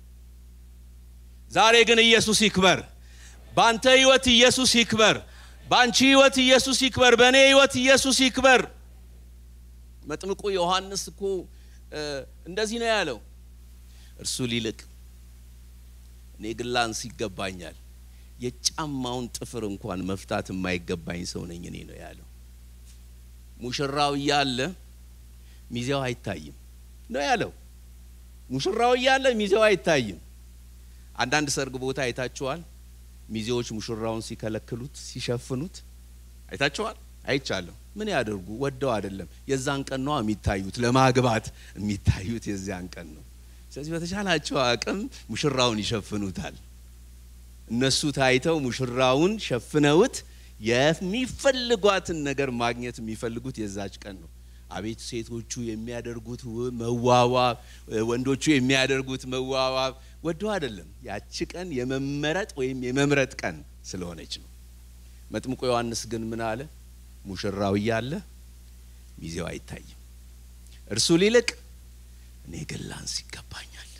Speaker 1: ዛሬ ግን ኢየሱስ ይክበር። በአንተ ህይወት ኢየሱስ ይክበር። በአንቺ ህይወት ኢየሱስ ይክበር። በእኔ ህይወት ኢየሱስ ይክበር። መጥምቁ ዮሐንስ እኮ እንደዚህ ነው ያለው፣ እርሱ ሊልቅ እኔ ግን ላንስ ይገባኛል። የጫማውን ጥፍር እንኳን መፍታት የማይገባኝ ሰው ነኝ እኔ ነው ያለው። ሙሽራው እያለ ሚዜው አይታይም ነው ያለው። ሙሽራው እያለ ሚዜው አይታይም። አንዳንድ ሰርግ ቦታ አይታችኋል። ሚዜዎች ሙሽራውን ሲከለክሉት ሲሸፍኑት አይታችኋል። አይቻለሁ። ምን ያደርጉ? ወደው አይደለም። የዛን ቀን ነው የሚታዩት፣ ለማግባት የሚታዩት የዚያን ቀን ነው። ስለዚህ በተቻላቸው አቅም ሙሽራውን ይሸፍኑታል። እነሱ ታይተው ሙሽራውን ሸፍነውት የሚፈልጓትን ነገር ማግኘት የሚፈልጉት የዛች ቀን ነው። አቤት ሴቶቹ የሚያደርጉት መዋዋብ፣ ወንዶቹ የሚያደርጉት መዋዋብ ወዶ አይደለም። ያቺ ቀን የመመረጥ ወይም የመምረጥ ቀን ስለሆነች ነው። መጥምቁ ዮሐንስ ግን ምን አለ? ሙሽራው እያለ ሚዜው አይታይም። እርሱ ሊልቅ እኔ ግን ላንስ ይገባኛል።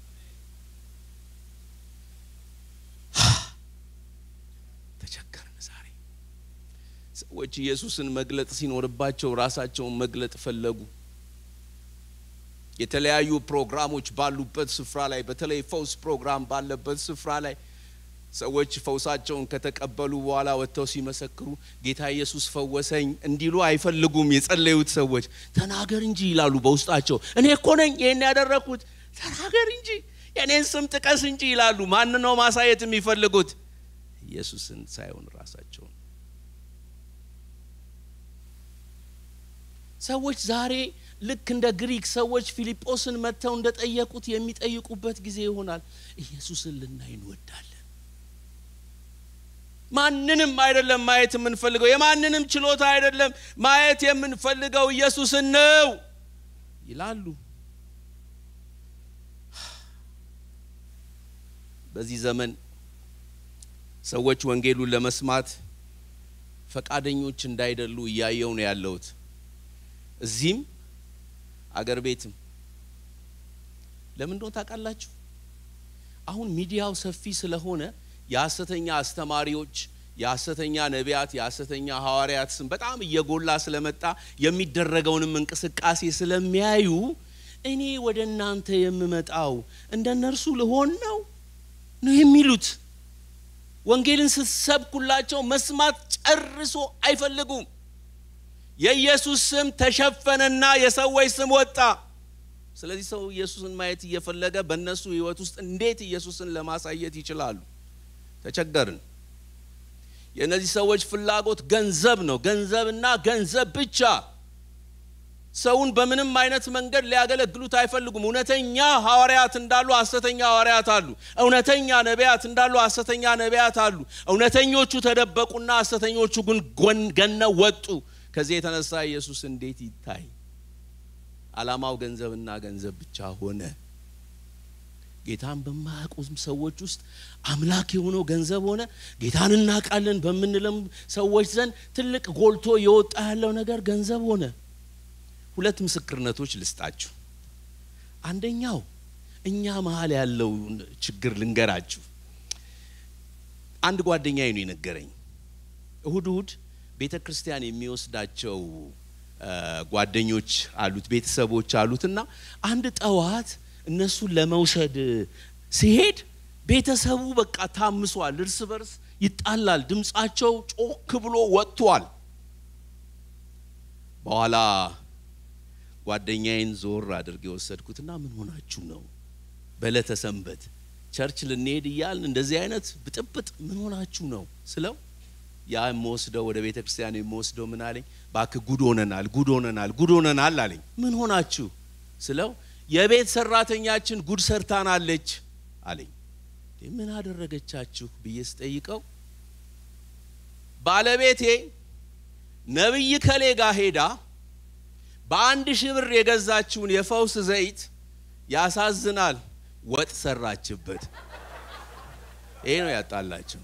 Speaker 1: ተቸገርን። ዛሬ ሰዎች ኢየሱስን መግለጥ ሲኖርባቸው ራሳቸውን መግለጥ ፈለጉ። የተለያዩ ፕሮግራሞች ባሉበት ስፍራ ላይ በተለይ ፈውስ ፕሮግራም ባለበት ስፍራ ላይ ሰዎች ፈውሳቸውን ከተቀበሉ በኋላ ወጥተው ሲመሰክሩ ጌታ ኢየሱስ ፈወሰኝ እንዲሉ አይፈልጉም። የጸለዩት ሰዎች ተናገር እንጂ ይላሉ በውስጣቸው። እኔ እኮ ነኝ ይህን ያደረግኩት፣ ተናገር እንጂ የእኔን ስም ጥቀስ እንጂ ይላሉ። ማን ነው ማሳየት የሚፈልጉት? ኢየሱስን ሳይሆን ራሳቸውን። ሰዎች ዛሬ ልክ እንደ ግሪክ ሰዎች ፊልጶስን መጥተው እንደጠየቁት የሚጠይቁበት ጊዜ ይሆናል። ኢየሱስን ልናይ እንወዳለን። ማንንም አይደለም ማየት የምንፈልገው፣ የማንንም ችሎታ አይደለም ማየት የምንፈልገው ኢየሱስን ነው ይላሉ። በዚህ ዘመን ሰዎች ወንጌሉን ለመስማት ፈቃደኞች እንዳይደሉ እያየው ነው ያለሁት። እዚህም አገር ቤትም ለምን እንደሆነ ታውቃላችሁ? አሁን ሚዲያው ሰፊ ስለሆነ የሐሰተኛ አስተማሪዎች፣ የሐሰተኛ ነቢያት፣ የሐሰተኛ ሐዋርያት ስም በጣም እየጎላ ስለመጣ የሚደረገውንም እንቅስቃሴ ስለሚያዩ እኔ ወደ እናንተ የምመጣው እንደ እነርሱ ልሆን ነው ነው የሚሉት። ወንጌልን ስትሰብኩላቸው መስማት ጨርሶ አይፈልጉም። የኢየሱስ ስም ተሸፈነና የሰዎች ስም ወጣ። ስለዚህ ሰው ኢየሱስን ማየት እየፈለገ በእነሱ ሕይወት ውስጥ እንዴት ኢየሱስን ለማሳየት ይችላሉ? ተቸገርን። የእነዚህ ሰዎች ፍላጎት ገንዘብ ነው፣ ገንዘብና ገንዘብ ብቻ። ሰውን በምንም አይነት መንገድ ሊያገለግሉት አይፈልጉም። እውነተኛ ሐዋርያት እንዳሉ ሐሰተኛ ሐዋርያት አሉ። እውነተኛ ነቢያት እንዳሉ ሐሰተኛ ነቢያት አሉ። እውነተኞቹ ተደበቁና ሐሰተኞቹ ግን ገነው ወጡ። ከዚህ የተነሳ ኢየሱስ እንዴት ይታይ? ዓላማው ገንዘብና ገንዘብ ብቻ ሆነ። ጌታን በማያውቁ ሰዎች ውስጥ አምላክ የሆነው ገንዘብ ሆነ። ጌታን እናውቃለን በምንለም ሰዎች ዘንድ ትልቅ ጎልቶ የወጣ ያለው ነገር ገንዘብ ሆነ። ሁለት ምስክርነቶች ልስጣችሁ። አንደኛው እኛ መሀል ያለው ችግር ልንገራችሁ። አንድ ጓደኛዬ ነው የነገረኝ። እሁድ እሁድ ቤተ ክርስቲያን የሚወስዳቸው ጓደኞች አሉት፣ ቤተሰቦች አሉት እና አንድ ጠዋት እነሱን ለመውሰድ ሲሄድ ቤተሰቡ በቃ ታምሷል፣ እርስ በርስ ይጣላል፣ ድምፃቸው ጮክ ብሎ ወጥቷል። በኋላ ጓደኛዬን ዞር አድርጌ የወሰድኩትና ምን ሆናችሁ ነው በዕለተ ሰንበት ቸርች ልንሄድ እያልን እንደዚህ አይነት ብጥብጥ ምን ሆናችሁ ነው ስለው ያ የምወስደው ወደ ቤተ ክርስቲያን የምወስደው ምን አለኝ፣ እባክህ ጉድ ሆነናል፣ ጉድ ሆነናል፣ ጉድ ሆነናል አለኝ። ምን ሆናችሁ ስለው የቤት ሰራተኛችን ጉድ ሰርታናለች አለኝ። ምን አደረገቻችሁ ብዬ ስጠይቀው ባለቤቴ ነቢይ ከሌ ጋር ሄዳ በአንድ ሺህ ብር የገዛችውን የፈውስ ዘይት ያሳዝናል ወጥ ሰራችበት። ይሄ ነው ያጣላቸው።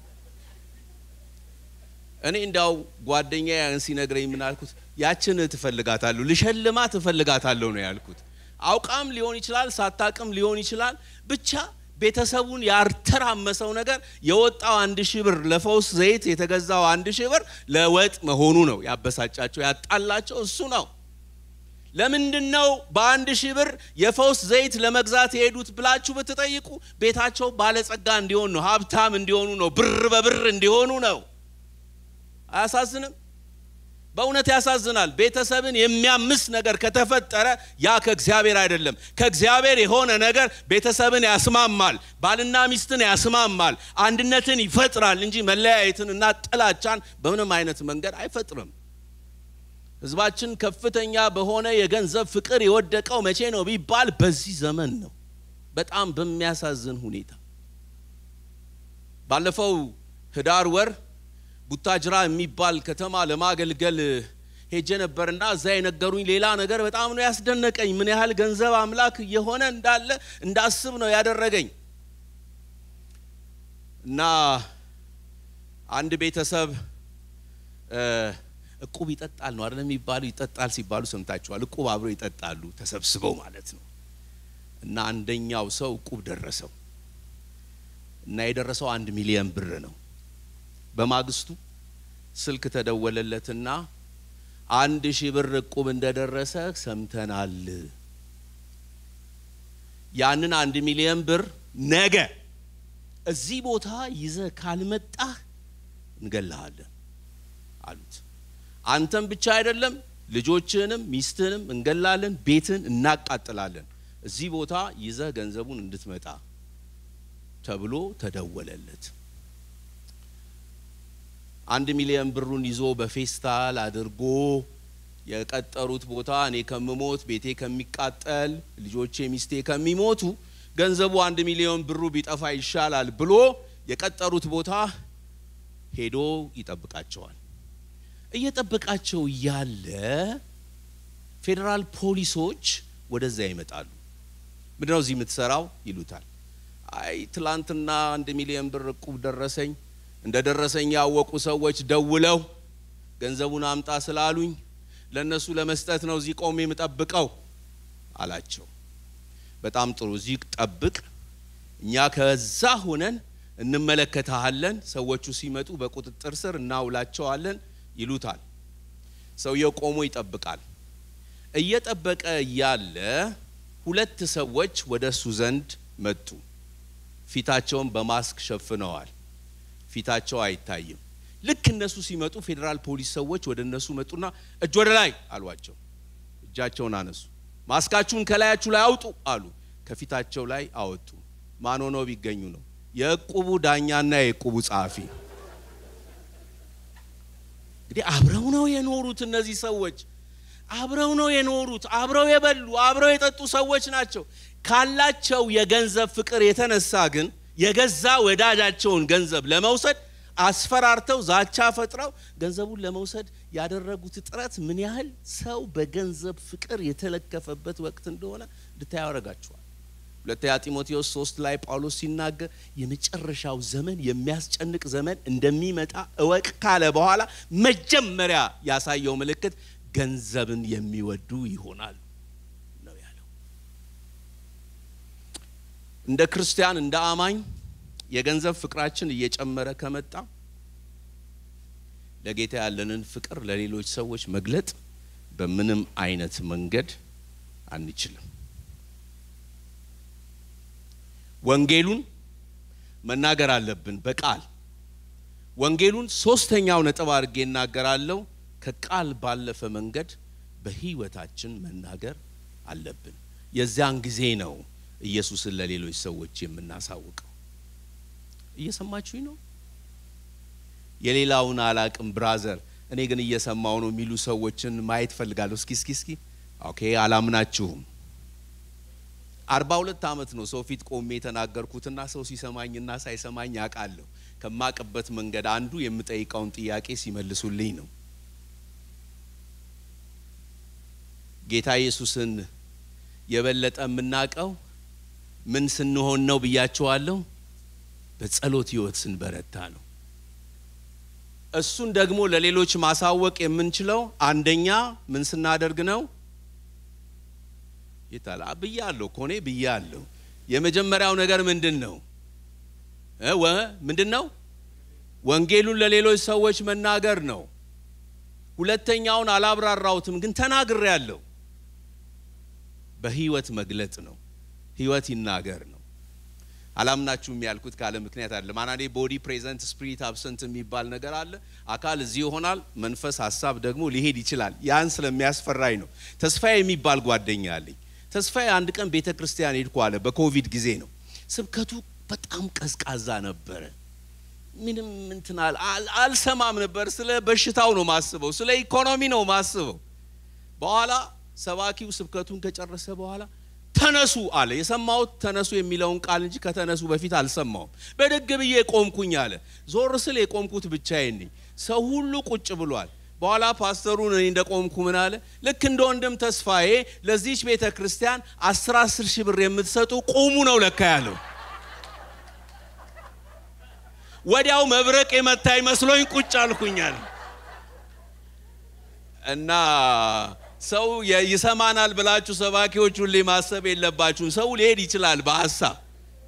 Speaker 1: እኔ እንዳው ጓደኛ ያን ሲነግረኝ ምን አልኩት? ያችን ትፈልጋታለሁ፣ ልሸልማ ትፈልጋታለሁ ነው ያልኩት። አውቃም ሊሆን ይችላል፣ ሳታቅም ሊሆን ይችላል። ብቻ ቤተሰቡን ያርተራመሰው ነገር የወጣው አንድ ሺህ ብር ለፈውስ ዘይት የተገዛው አንድ ሺህ ብር ለወጥ መሆኑ ነው ያበሳጫቸው፣ ያጣላቸው እሱ ነው። ለምንድን ነው በአንድ ሺህ ብር የፈውስ ዘይት ለመግዛት የሄዱት ብላችሁ ብትጠይቁ ቤታቸው ባለጸጋ እንዲሆን ነው፣ ሀብታም እንዲሆኑ ነው፣ ብር በብር እንዲሆኑ ነው። አያሳዝንም? በእውነት ያሳዝናል። ቤተሰብን የሚያምስ ነገር ከተፈጠረ ያ ከእግዚአብሔር አይደለም። ከእግዚአብሔር የሆነ ነገር ቤተሰብን ያስማማል፣ ባልና ሚስትን ያስማማል፣ አንድነትን ይፈጥራል እንጂ መለያየትን እና ጥላቻን በምንም አይነት መንገድ አይፈጥርም። ሕዝባችን ከፍተኛ በሆነ የገንዘብ ፍቅር የወደቀው መቼ ነው ቢባል በዚህ ዘመን ነው። በጣም በሚያሳዝን ሁኔታ ባለፈው ህዳር ወር ቡታጅራ የሚባል ከተማ ለማገልገል ሄጄ ነበርና እዛ የነገሩኝ ሌላ ነገር በጣም ነው ያስደነቀኝ። ምን ያህል ገንዘብ አምላክ እየሆነ እንዳለ እንዳስብ ነው ያደረገኝ። እና አንድ ቤተሰብ እቁብ ይጠጣል ነው አይደለም የሚባሉ ይጠጣል ሲባሉ ሰምታችኋል። እቁብ አብረው ይጠጣሉ ተሰብስበው ማለት ነው። እና አንደኛው ሰው እቁብ ደረሰው እና የደረሰው አንድ ሚሊዮን ብር ነው። በማግስቱ ስልክ ተደወለለትና አንድ ሺህ ብር እቁብ እንደደረሰ ሰምተናል ያንን አንድ ሚሊዮን ብር ነገ እዚህ ቦታ ይዘህ ካልመጣህ እንገልሃለን አሉት። አንተም ብቻ አይደለም ልጆችህንም ሚስትህንም እንገላለን፣ ቤትን እናቃጥላለን። እዚህ ቦታ ይዘህ ገንዘቡን እንድትመጣ ተብሎ ተደወለለት። አንድ ሚሊዮን ብሩን ይዞ በፌስታል አድርጎ የቀጠሩት ቦታ እኔ ከምሞት ቤቴ ከሚቃጠል ልጆቼ ሚስቴ ከሚሞቱ ገንዘቡ አንድ ሚሊዮን ብሩ ቢጠፋ ይሻላል ብሎ የቀጠሩት ቦታ ሄዶ ይጠብቃቸዋል። እየጠበቃቸው እያለ ፌዴራል ፖሊሶች ወደዛ ይመጣሉ። ምንድነው እዚህ የምትሰራው ይሉታል። አይ ትላንትና አንድ ሚሊዮን ብር እቁብ ደረሰኝ። እንደ ደረሰኝ ያወቁ ሰዎች ደውለው ገንዘቡን አምጣ ስላሉኝ ለእነሱ ለመስጠት ነው እዚህ ቆሜ የምጠብቀው አላቸው። በጣም ጥሩ፣ እዚህ ጠብቅ፣ እኛ ከዛ ሆነን እንመለከታለን። ሰዎቹ ሲመጡ በቁጥጥር ስር እናውላቸዋለን ይሉታል። ሰውየው ቆሞ ይጠብቃል። እየጠበቀ እያለ ሁለት ሰዎች ወደ እሱ ዘንድ መጡ። ፊታቸውን በማስክ ሸፍነዋል። ፊታቸው አይታይም። ልክ እነሱ ሲመጡ ፌዴራል ፖሊስ ሰዎች ወደ እነሱ መጡና እጅ ወደ ላይ አሏቸው። እጃቸውን አነሱ። ማስካችሁን ከላያችሁ ላይ አውጡ አሉ። ከፊታቸው ላይ አወጡ። ማን ሆነው ቢገኙ ነው? የእቁቡ ዳኛና የእቁቡ ጸሐፊ። እንግዲህ አብረው ነው የኖሩት እነዚህ ሰዎች አብረው ነው የኖሩት። አብረው የበሉ አብረው የጠጡ ሰዎች ናቸው። ካላቸው የገንዘብ ፍቅር የተነሳ ግን የገዛ ወዳጃቸውን ገንዘብ ለመውሰድ አስፈራርተው ዛቻ ፈጥረው ገንዘቡን ለመውሰድ ያደረጉት ጥረት ምን ያህል ሰው በገንዘብ ፍቅር የተለከፈበት ወቅት እንደሆነ እንድታዩ ያደርጋችኋል። ሁለተኛ ጢሞቴዎስ ሶስት ላይ ጳውሎስ ሲናገር የመጨረሻው ዘመን የሚያስጨንቅ ዘመን እንደሚመጣ እወቅ ካለ በኋላ መጀመሪያ ያሳየው ምልክት ገንዘብን የሚወዱ ይሆናሉ ነው ያለው። እንደ ክርስቲያን እንደ አማኝ የገንዘብ ፍቅራችን እየጨመረ ከመጣ ለጌታ ያለንን ፍቅር ለሌሎች ሰዎች መግለጥ በምንም አይነት መንገድ አንችልም። ወንጌሉን መናገር አለብን በቃል ወንጌሉን ሶስተኛው ነጥብ አድርጌ እናገራለሁ። ከቃል ባለፈ መንገድ በህይወታችን መናገር አለብን። የዚያን ጊዜ ነው ኢየሱስን ለሌሎች ሰዎች የምናሳውቀው። እየሰማችሁኝ ነው? የሌላውን አላቅም ብራዘር፣ እኔ ግን እየሰማው ነው የሚሉ ሰዎችን ማየት ፈልጋለሁ። እስኪ እስኪ እስኪ ኦኬ፣ አላምናችሁም። አርባ ሁለት ዓመት ነው ሰው ፊት ቆሜ የተናገርኩትና ሰው ሲሰማኝና ሳይሰማኝ ያውቃለሁ። ከማቅበት መንገድ አንዱ የምጠይቀውን ጥያቄ ሲመልሱልኝ ነው። ጌታ ኢየሱስን የበለጠ የምናውቀው ምን ስንሆን ነው ብያቸዋለሁ። በጸሎት ህይወት ስንበረታ ነው። እሱን ደግሞ ለሌሎች ማሳወቅ የምንችለው አንደኛ ምን ስናደርግ ነው? ይታላ ብያለሁ እኮ እኔ ብያለሁ። የመጀመሪያው ነገር ምንድን ነው? ወ ምንድን ነው? ወንጌሉን ለሌሎች ሰዎች መናገር ነው። ሁለተኛውን አላብራራሁትም፣ ግን ተናግሬያለሁ። በህይወት መግለጥ ነው። ህይወት ይናገር ነው። አላምናችሁም ያልኩት ካለ ምክንያት አይደለም። አንዳንዴ ቦዲ ፕሬዘንት ስፒሪት አብሰንት የሚባል ነገር አለ። አካል እዚህ ይሆናል፣ መንፈስ ሀሳብ ደግሞ ሊሄድ ይችላል። ያን ስለሚያስፈራኝ ነው። ተስፋዬ የሚባል ጓደኛ አለኝ። ተስፋዬ አንድ ቀን ቤተ ክርስቲያን ሄድኩ አለ። በኮቪድ ጊዜ ነው። ስብከቱ በጣም ቀዝቃዛ ነበረ። ምንም እንትን አልሰማም ነበር። ስለ በሽታው ነው ማስበው፣ ስለ ኢኮኖሚ ነው ማስበው። በኋላ ሰባኪው ስብከቱን ከጨረሰ በኋላ ተነሱ አለ። የሰማሁት ተነሱ የሚለውን ቃል እንጂ ከተነሱ በፊት አልሰማውም። በደግ ብዬ ቆምኩኝ አለ። ዞር ስል የቆምኩት ብቻዬን ነኝ። ሰው ሁሉ ቁጭ ብሏል። በኋላ ፓስተሩን እኔ እንደ ቆምኩ ምን አለ፣ ልክ እንደ ወንድም ተስፋዬ ለዚች ቤተ ክርስቲያን አስር አስር ሺህ ብር የምትሰጡ ቁሙ ነው ለካ ያለው። ወዲያው መብረቅ የመታ ይመስሎኝ ቁጭ አልኩኛል እና ሰው ይሰማናል ብላችሁ ሰባኪዎች ሁሌ ማሰብ የለባችሁም። ሰው ሊሄድ ይችላል በሀሳብ።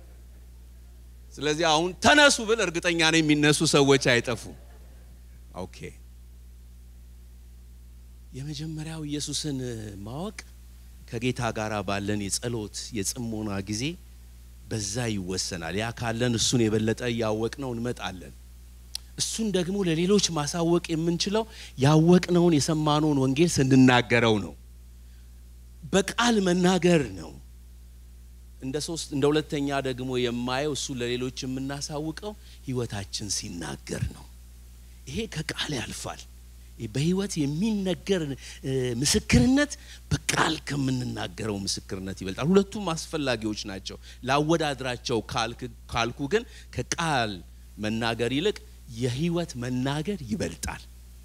Speaker 1: ስለዚህ አሁን ተነሱ ብል እርግጠኛ ነው የሚነሱ ሰዎች አይጠፉም። ኦኬ፣ የመጀመሪያው ኢየሱስን ማወቅ ከጌታ ጋር ባለን የጸሎት የጽሞና ጊዜ በዛ ይወሰናል። ያ ካለን እሱን የበለጠ እያወቅነው እንመጣለን። እሱን ደግሞ ለሌሎች ማሳወቅ የምንችለው ያወቅነውን የሰማነውን ወንጌል ስንናገረው ነው። በቃል መናገር ነው። እንደ ሶስት እንደ ሁለተኛ ደግሞ የማየው እሱ ለሌሎች የምናሳውቀው ህይወታችን ሲናገር ነው። ይሄ ከቃል ያልፋል። በህይወት የሚነገር ምስክርነት በቃል ከምንናገረው ምስክርነት ይበልጣል። ሁለቱም አስፈላጊዎች ናቸው። ላወዳድራቸው ካልኩ ግን ከቃል መናገር ይልቅ የህይወት መናገር ይበልጣል።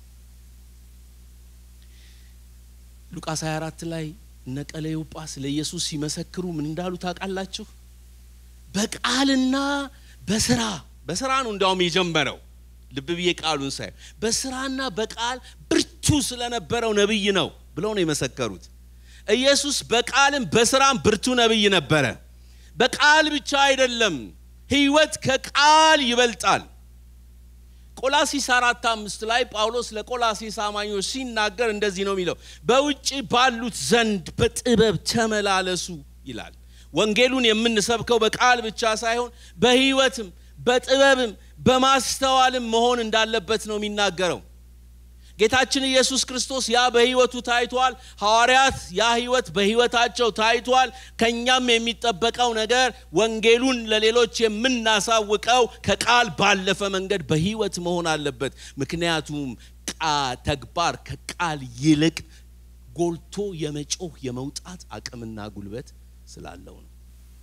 Speaker 1: ሉቃስ 24 ላይ እነ ቀለዮጳ ስለ ኢየሱስ ሲመሰክሩ ምን እንዳሉ ታውቃላችሁ? በቃልና በስራ በስራ ነው እንዲያውም የጀመረው ልብ ብዬ ቃሉን ሳይ በስራና በቃል ብርቱ ስለነበረው ነብይ ነው ብለው ነው የመሰከሩት። ኢየሱስ በቃልም በስራም ብርቱ ነብይ ነበረ። በቃል ብቻ አይደለም፣ ህይወት ከቃል ይበልጣል። ቆላሲስ አራት አምስት ላይ ጳውሎስ ለቆላሲስ አማኞች ሲናገር እንደዚህ ነው የሚለው፣ በውጭ ባሉት ዘንድ በጥበብ ተመላለሱ ይላል። ወንጌሉን የምንሰብከው በቃል ብቻ ሳይሆን በህይወትም በጥበብም በማስተዋልም መሆን እንዳለበት ነው የሚናገረው። ጌታችን ኢየሱስ ክርስቶስ ያ በህይወቱ ታይቷል። ሐዋርያት ያ ህይወት በህይወታቸው ታይቷል። ከኛም የሚጠበቀው ነገር ወንጌሉን ለሌሎች የምናሳውቀው ከቃል ባለፈ መንገድ በህይወት መሆን አለበት። ምክንያቱም ተግባር ከቃል ይልቅ ጎልቶ የመጮህ የመውጣት አቅምና ጉልበት ስላለው ነው።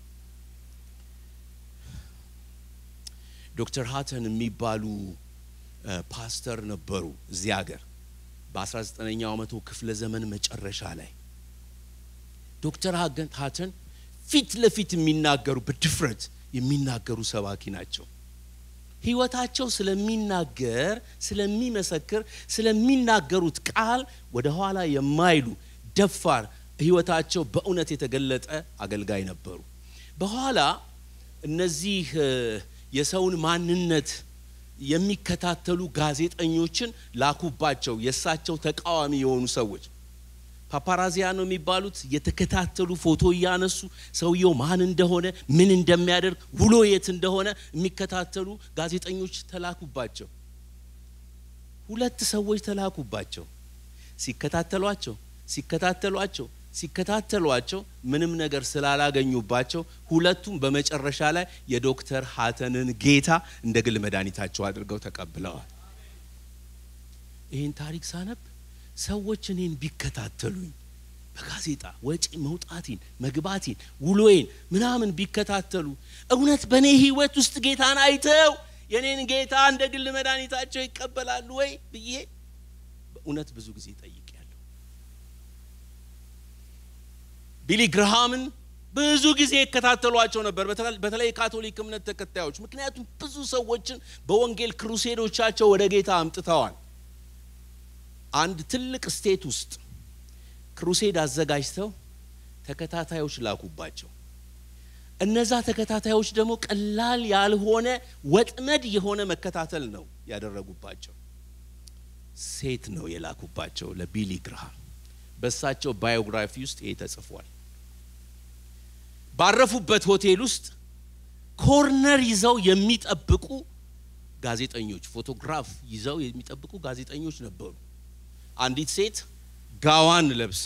Speaker 1: ዶክተር ሃተን የሚባሉ ፓስተር ነበሩ እዚህ ሀገር በ19ኛው መቶ ክፍለ ዘመን መጨረሻ ላይ ዶክተር ሃተን ፊት ለፊት የሚናገሩ በድፍረት የሚናገሩ ሰባኪ ናቸው። ህይወታቸው ስለሚናገር ስለሚመሰክር ስለሚናገሩት ቃል ወደ ኋላ የማይሉ ደፋር ህይወታቸው በእውነት የተገለጠ አገልጋይ ነበሩ። በኋላ እነዚህ የሰውን ማንነት የሚከታተሉ ጋዜጠኞችን ላኩባቸው። የእሳቸው ተቃዋሚ የሆኑ ሰዎች ፓፓራዚያ ነው የሚባሉት። የተከታተሉ ፎቶ እያነሱ ሰውየው ማን እንደሆነ ምን እንደሚያደርግ ውሎ የት እንደሆነ የሚከታተሉ ጋዜጠኞች ተላኩባቸው። ሁለት ሰዎች ተላኩባቸው። ሲከታተሏቸው ሲከታተሏቸው ሲከታተሏቸው ምንም ነገር ስላላገኙባቸው ሁለቱም በመጨረሻ ላይ የዶክተር ሃተንን ጌታ እንደ ግል መድኃኒታቸው አድርገው ተቀብለዋል። ይህን ታሪክ ሳነብ ሰዎች እኔን ቢከታተሉኝ በጋዜጣ ወጪ መውጣቴን መግባቴን ውሎዬን ምናምን ቢከታተሉ እውነት በእኔ ህይወት ውስጥ ጌታን አይተው የኔን ጌታ እንደ ግል መድኃኒታቸው ይቀበላሉ ወይ ብዬ በእውነት ብዙ ጊዜ ጠይቄያለሁ። ቢሊ ግርሃምን ብዙ ጊዜ ይከታተሏቸው ነበር፣ በተለይ የካቶሊክ እምነት ተከታዮች። ምክንያቱም ብዙ ሰዎችን በወንጌል ክሩሴዶቻቸው ወደ ጌታ አምጥተዋል። አንድ ትልቅ ስቴት ውስጥ ክሩሴድ አዘጋጅተው ተከታታዮች ላኩባቸው። እነዛ ተከታታዮች ደግሞ ቀላል ያልሆነ ወጥመድ የሆነ መከታተል ነው ያደረጉባቸው። ሴት ነው የላኩባቸው ለቢሊ ግርሃም። በእሳቸው ባዮግራፊ ውስጥ ይሄ ተጽፏል። ባረፉበት ሆቴል ውስጥ ኮርነር ይዘው የሚጠብቁ ጋዜጠኞች፣ ፎቶግራፍ ይዘው የሚጠብቁ ጋዜጠኞች ነበሩ። አንዲት ሴት ጋዋን ለብሳ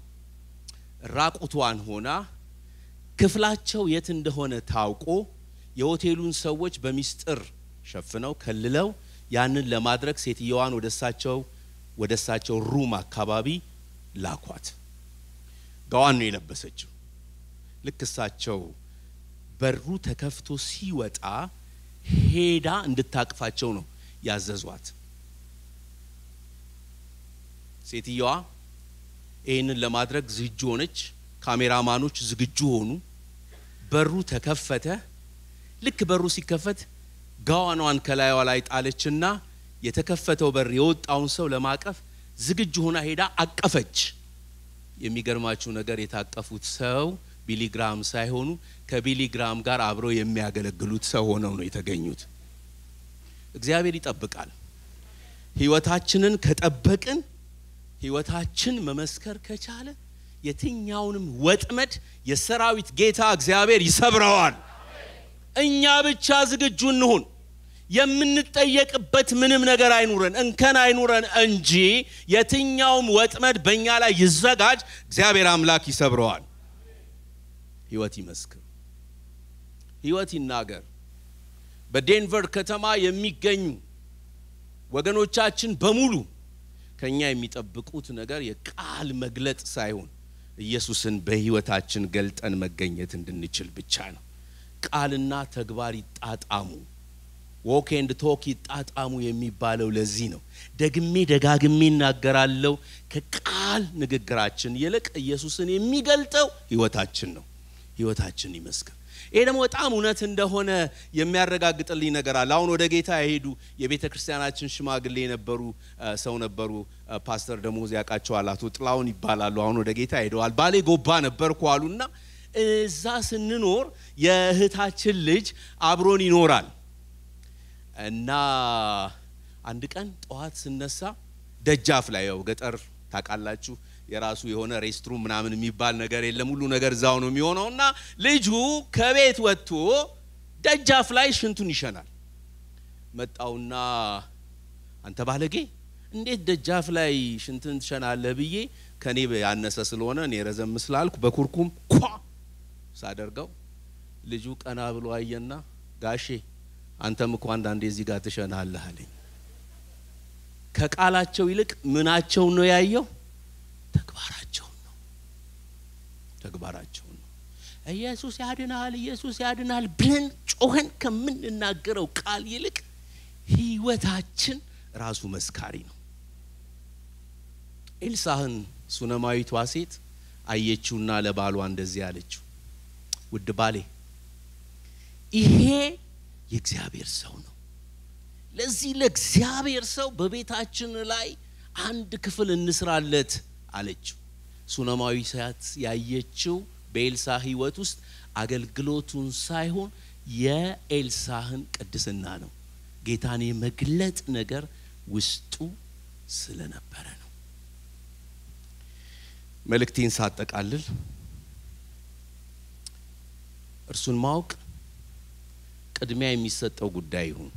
Speaker 1: ራቁቷን ሆና ክፍላቸው የት እንደሆነ ታውቆ የሆቴሉን ሰዎች በሚስጥር ሸፍነው ከልለው ያንን ለማድረግ ሴትየዋን ወደ እሳቸው ወደ እሳቸው ሩም አካባቢ ላኳት። ጋዋን ነው የለበሰችው። ልክ እሳቸው በሩ ተከፍቶ ሲወጣ ሄዳ እንድታቅፋቸው ነው ያዘዟት። ሴትየዋ ይህንን ለማድረግ ዝግጁ ሆነች። ካሜራማኖች ዝግጁ ሆኑ። በሩ ተከፈተ። ልክ በሩ ሲከፈት ጋዋኗን ከላይዋ ላይ ጣለችና የተከፈተው በር የወጣውን ሰው ለማቀፍ ዝግጁ ሆና ሄዳ አቀፈች። የሚገርማችሁ ነገር የታቀፉት ሰው ቢሊግራም ሳይሆኑ ከቢሊግራም ጋር አብረው የሚያገለግሉት ሰው ሆነው ነው የተገኙት። እግዚአብሔር ይጠብቃል። ህይወታችንን ከጠበቅን ህይወታችን መመስከር ከቻለ የትኛውንም ወጥመድ የሰራዊት ጌታ እግዚአብሔር ይሰብረዋል። እኛ ብቻ ዝግጁ እንሁን። የምንጠየቅበት ምንም ነገር አይኑረን፣ እንከን አይኑረን እንጂ የትኛውም ወጥመድ በእኛ ላይ ይዘጋጅ፣ እግዚአብሔር አምላክ ይሰብረዋል። ህይወት ይመስክር፣ ህይወት ይናገር። በዴንቨር ከተማ የሚገኙ ወገኖቻችን በሙሉ ከኛ የሚጠብቁት ነገር የቃል መግለጥ ሳይሆን ኢየሱስን በህይወታችን ገልጠን መገኘት እንድንችል ብቻ ነው። ቃልና ተግባር ይጣጣሙ፣ ዎክ ኤንድ ቶክ ይጣጣሙ የሚባለው ለዚህ ነው። ደግሜ ደጋግሜ እናገራለሁ። ከቃል ንግግራችን ይልቅ ኢየሱስን የሚገልጠው ህይወታችን ነው። ህይወታችን ይመስክር። ይሄ ደግሞ በጣም እውነት እንደሆነ የሚያረጋግጥልኝ ነገር አለ። አሁን ወደ ጌታ የሄዱ የቤተ ክርስቲያናችን ሽማግሌ የነበሩ ሰው ነበሩ። ፓስተር ደሞዝ ያውቃቸዋል። አቶ ጥላውን ይባላሉ። አሁን ወደ ጌታ ሄደዋል። ባሌ ጎባ ነበርኩ አሉና እዛ ስንኖር የእህታችን ልጅ አብሮን ይኖራል እና አንድ ቀን ጠዋት ስነሳ ደጃፍ ላይ ያው ገጠር ታውቃላችሁ የራሱ የሆነ ሬስትሩም ምናምን የሚባል ነገር የለም። ሁሉ ነገር እዛው ነው የሚሆነው እና ልጁ ከቤት ወጥቶ ደጃፍ ላይ ሽንቱን ይሸናል። መጣውና አንተ ባለጌ እንዴት ደጃፍ ላይ ሽንትን ትሸናለህ ብዬ ከኔ ያነሰ ስለሆነ እኔ ረዘም ስላልኩ በኩርኩም ኳ ሳደርገው ልጁ ቀና ብሎ አየና ጋሼ አንተም እኮ አንዳንዴ እዚህ ጋር ትሸናለህ አለኝ። ከቃላቸው ይልቅ ምናቸውን ነው ያየው? ተግባራቸውን ነው። ተግባራቸውን ነው። ኢየሱስ ያድናል፣ ኢየሱስ ያድናል ብለን ጮኸን ከምንናገረው ቃል ይልቅ ህይወታችን ራሱ መስካሪ ነው። ኤልሳህን ሱነማዊቷ ሴት አየችውና ለባሏ እንደዚህ አለችው፣ ውድ ባሌ ይሄ የእግዚአብሔር ሰው ነው። ለዚህ ለእግዚአብሔር ሰው በቤታችን ላይ አንድ ክፍል እንስራለት አለችው። ሱነማዊ ሴት ያየችው በኤልሳ ህይወት ውስጥ አገልግሎቱን ሳይሆን የኤልሳህን ቅድስና ነው። ጌታን የመግለጥ ነገር ውስጡ ስለነበረ ነው። መልእክቴን ሳጠቃልል እርሱን ማወቅ ቅድሚያ የሚሰጠው ጉዳይ ይሁን።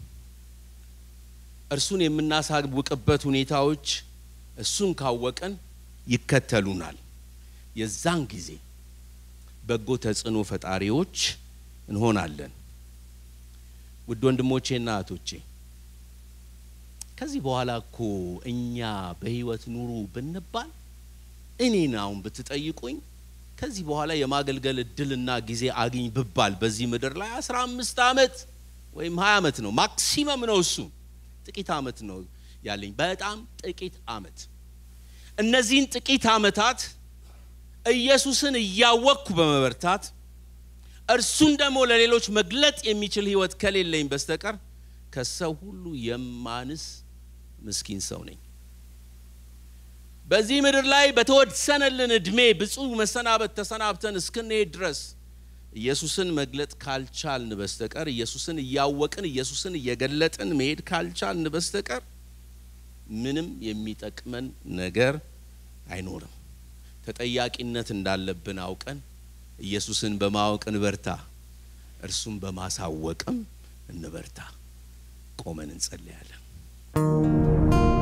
Speaker 1: እርሱን የምናሳውቅበት ሁኔታዎች እሱን ካወቀን ይከተሉናል። የዛን ጊዜ በጎ ተጽዕኖ ፈጣሪዎች እንሆናለን። ውድ ወንድሞቼና እህቶቼ ከዚህ በኋላ እኮ እኛ በህይወት ኑሩ ብንባል እኔን አሁን ብትጠይቁኝ ከዚህ በኋላ የማገልገል እድልና ጊዜ አግኝ ብባል በዚህ ምድር ላይ አስራ አምስት ዓመት ወይም ሀያ ዓመት ነው ማክሲመም ነው እሱ ጥቂት ዓመት ነው ያለኝ በጣም ጥቂት ዓመት እነዚህን ጥቂት ዓመታት ኢየሱስን እያወቅኩ በመበርታት እርሱን ደግሞ ለሌሎች መግለጥ የሚችል ህይወት ከሌለኝ በስተቀር ከሰው ሁሉ የማንስ ምስኪን ሰው ነኝ። በዚህ ምድር ላይ በተወሰነልን እድሜ ብፁዕ መሰናበት ተሰናብተን እስክንሄድ ድረስ ኢየሱስን መግለጥ ካልቻልን በስተቀር ኢየሱስን እያወቅን ኢየሱስን እየገለጥን መሄድ ካልቻልን በስተቀር ምንም የሚጠቅመን ነገር አይኖርም። ተጠያቂነት እንዳለብን አውቀን ኢየሱስን በማወቅ እንበርታ፣ እርሱን በማሳወቅም እንበርታ። ቆመን እንጸልያለን።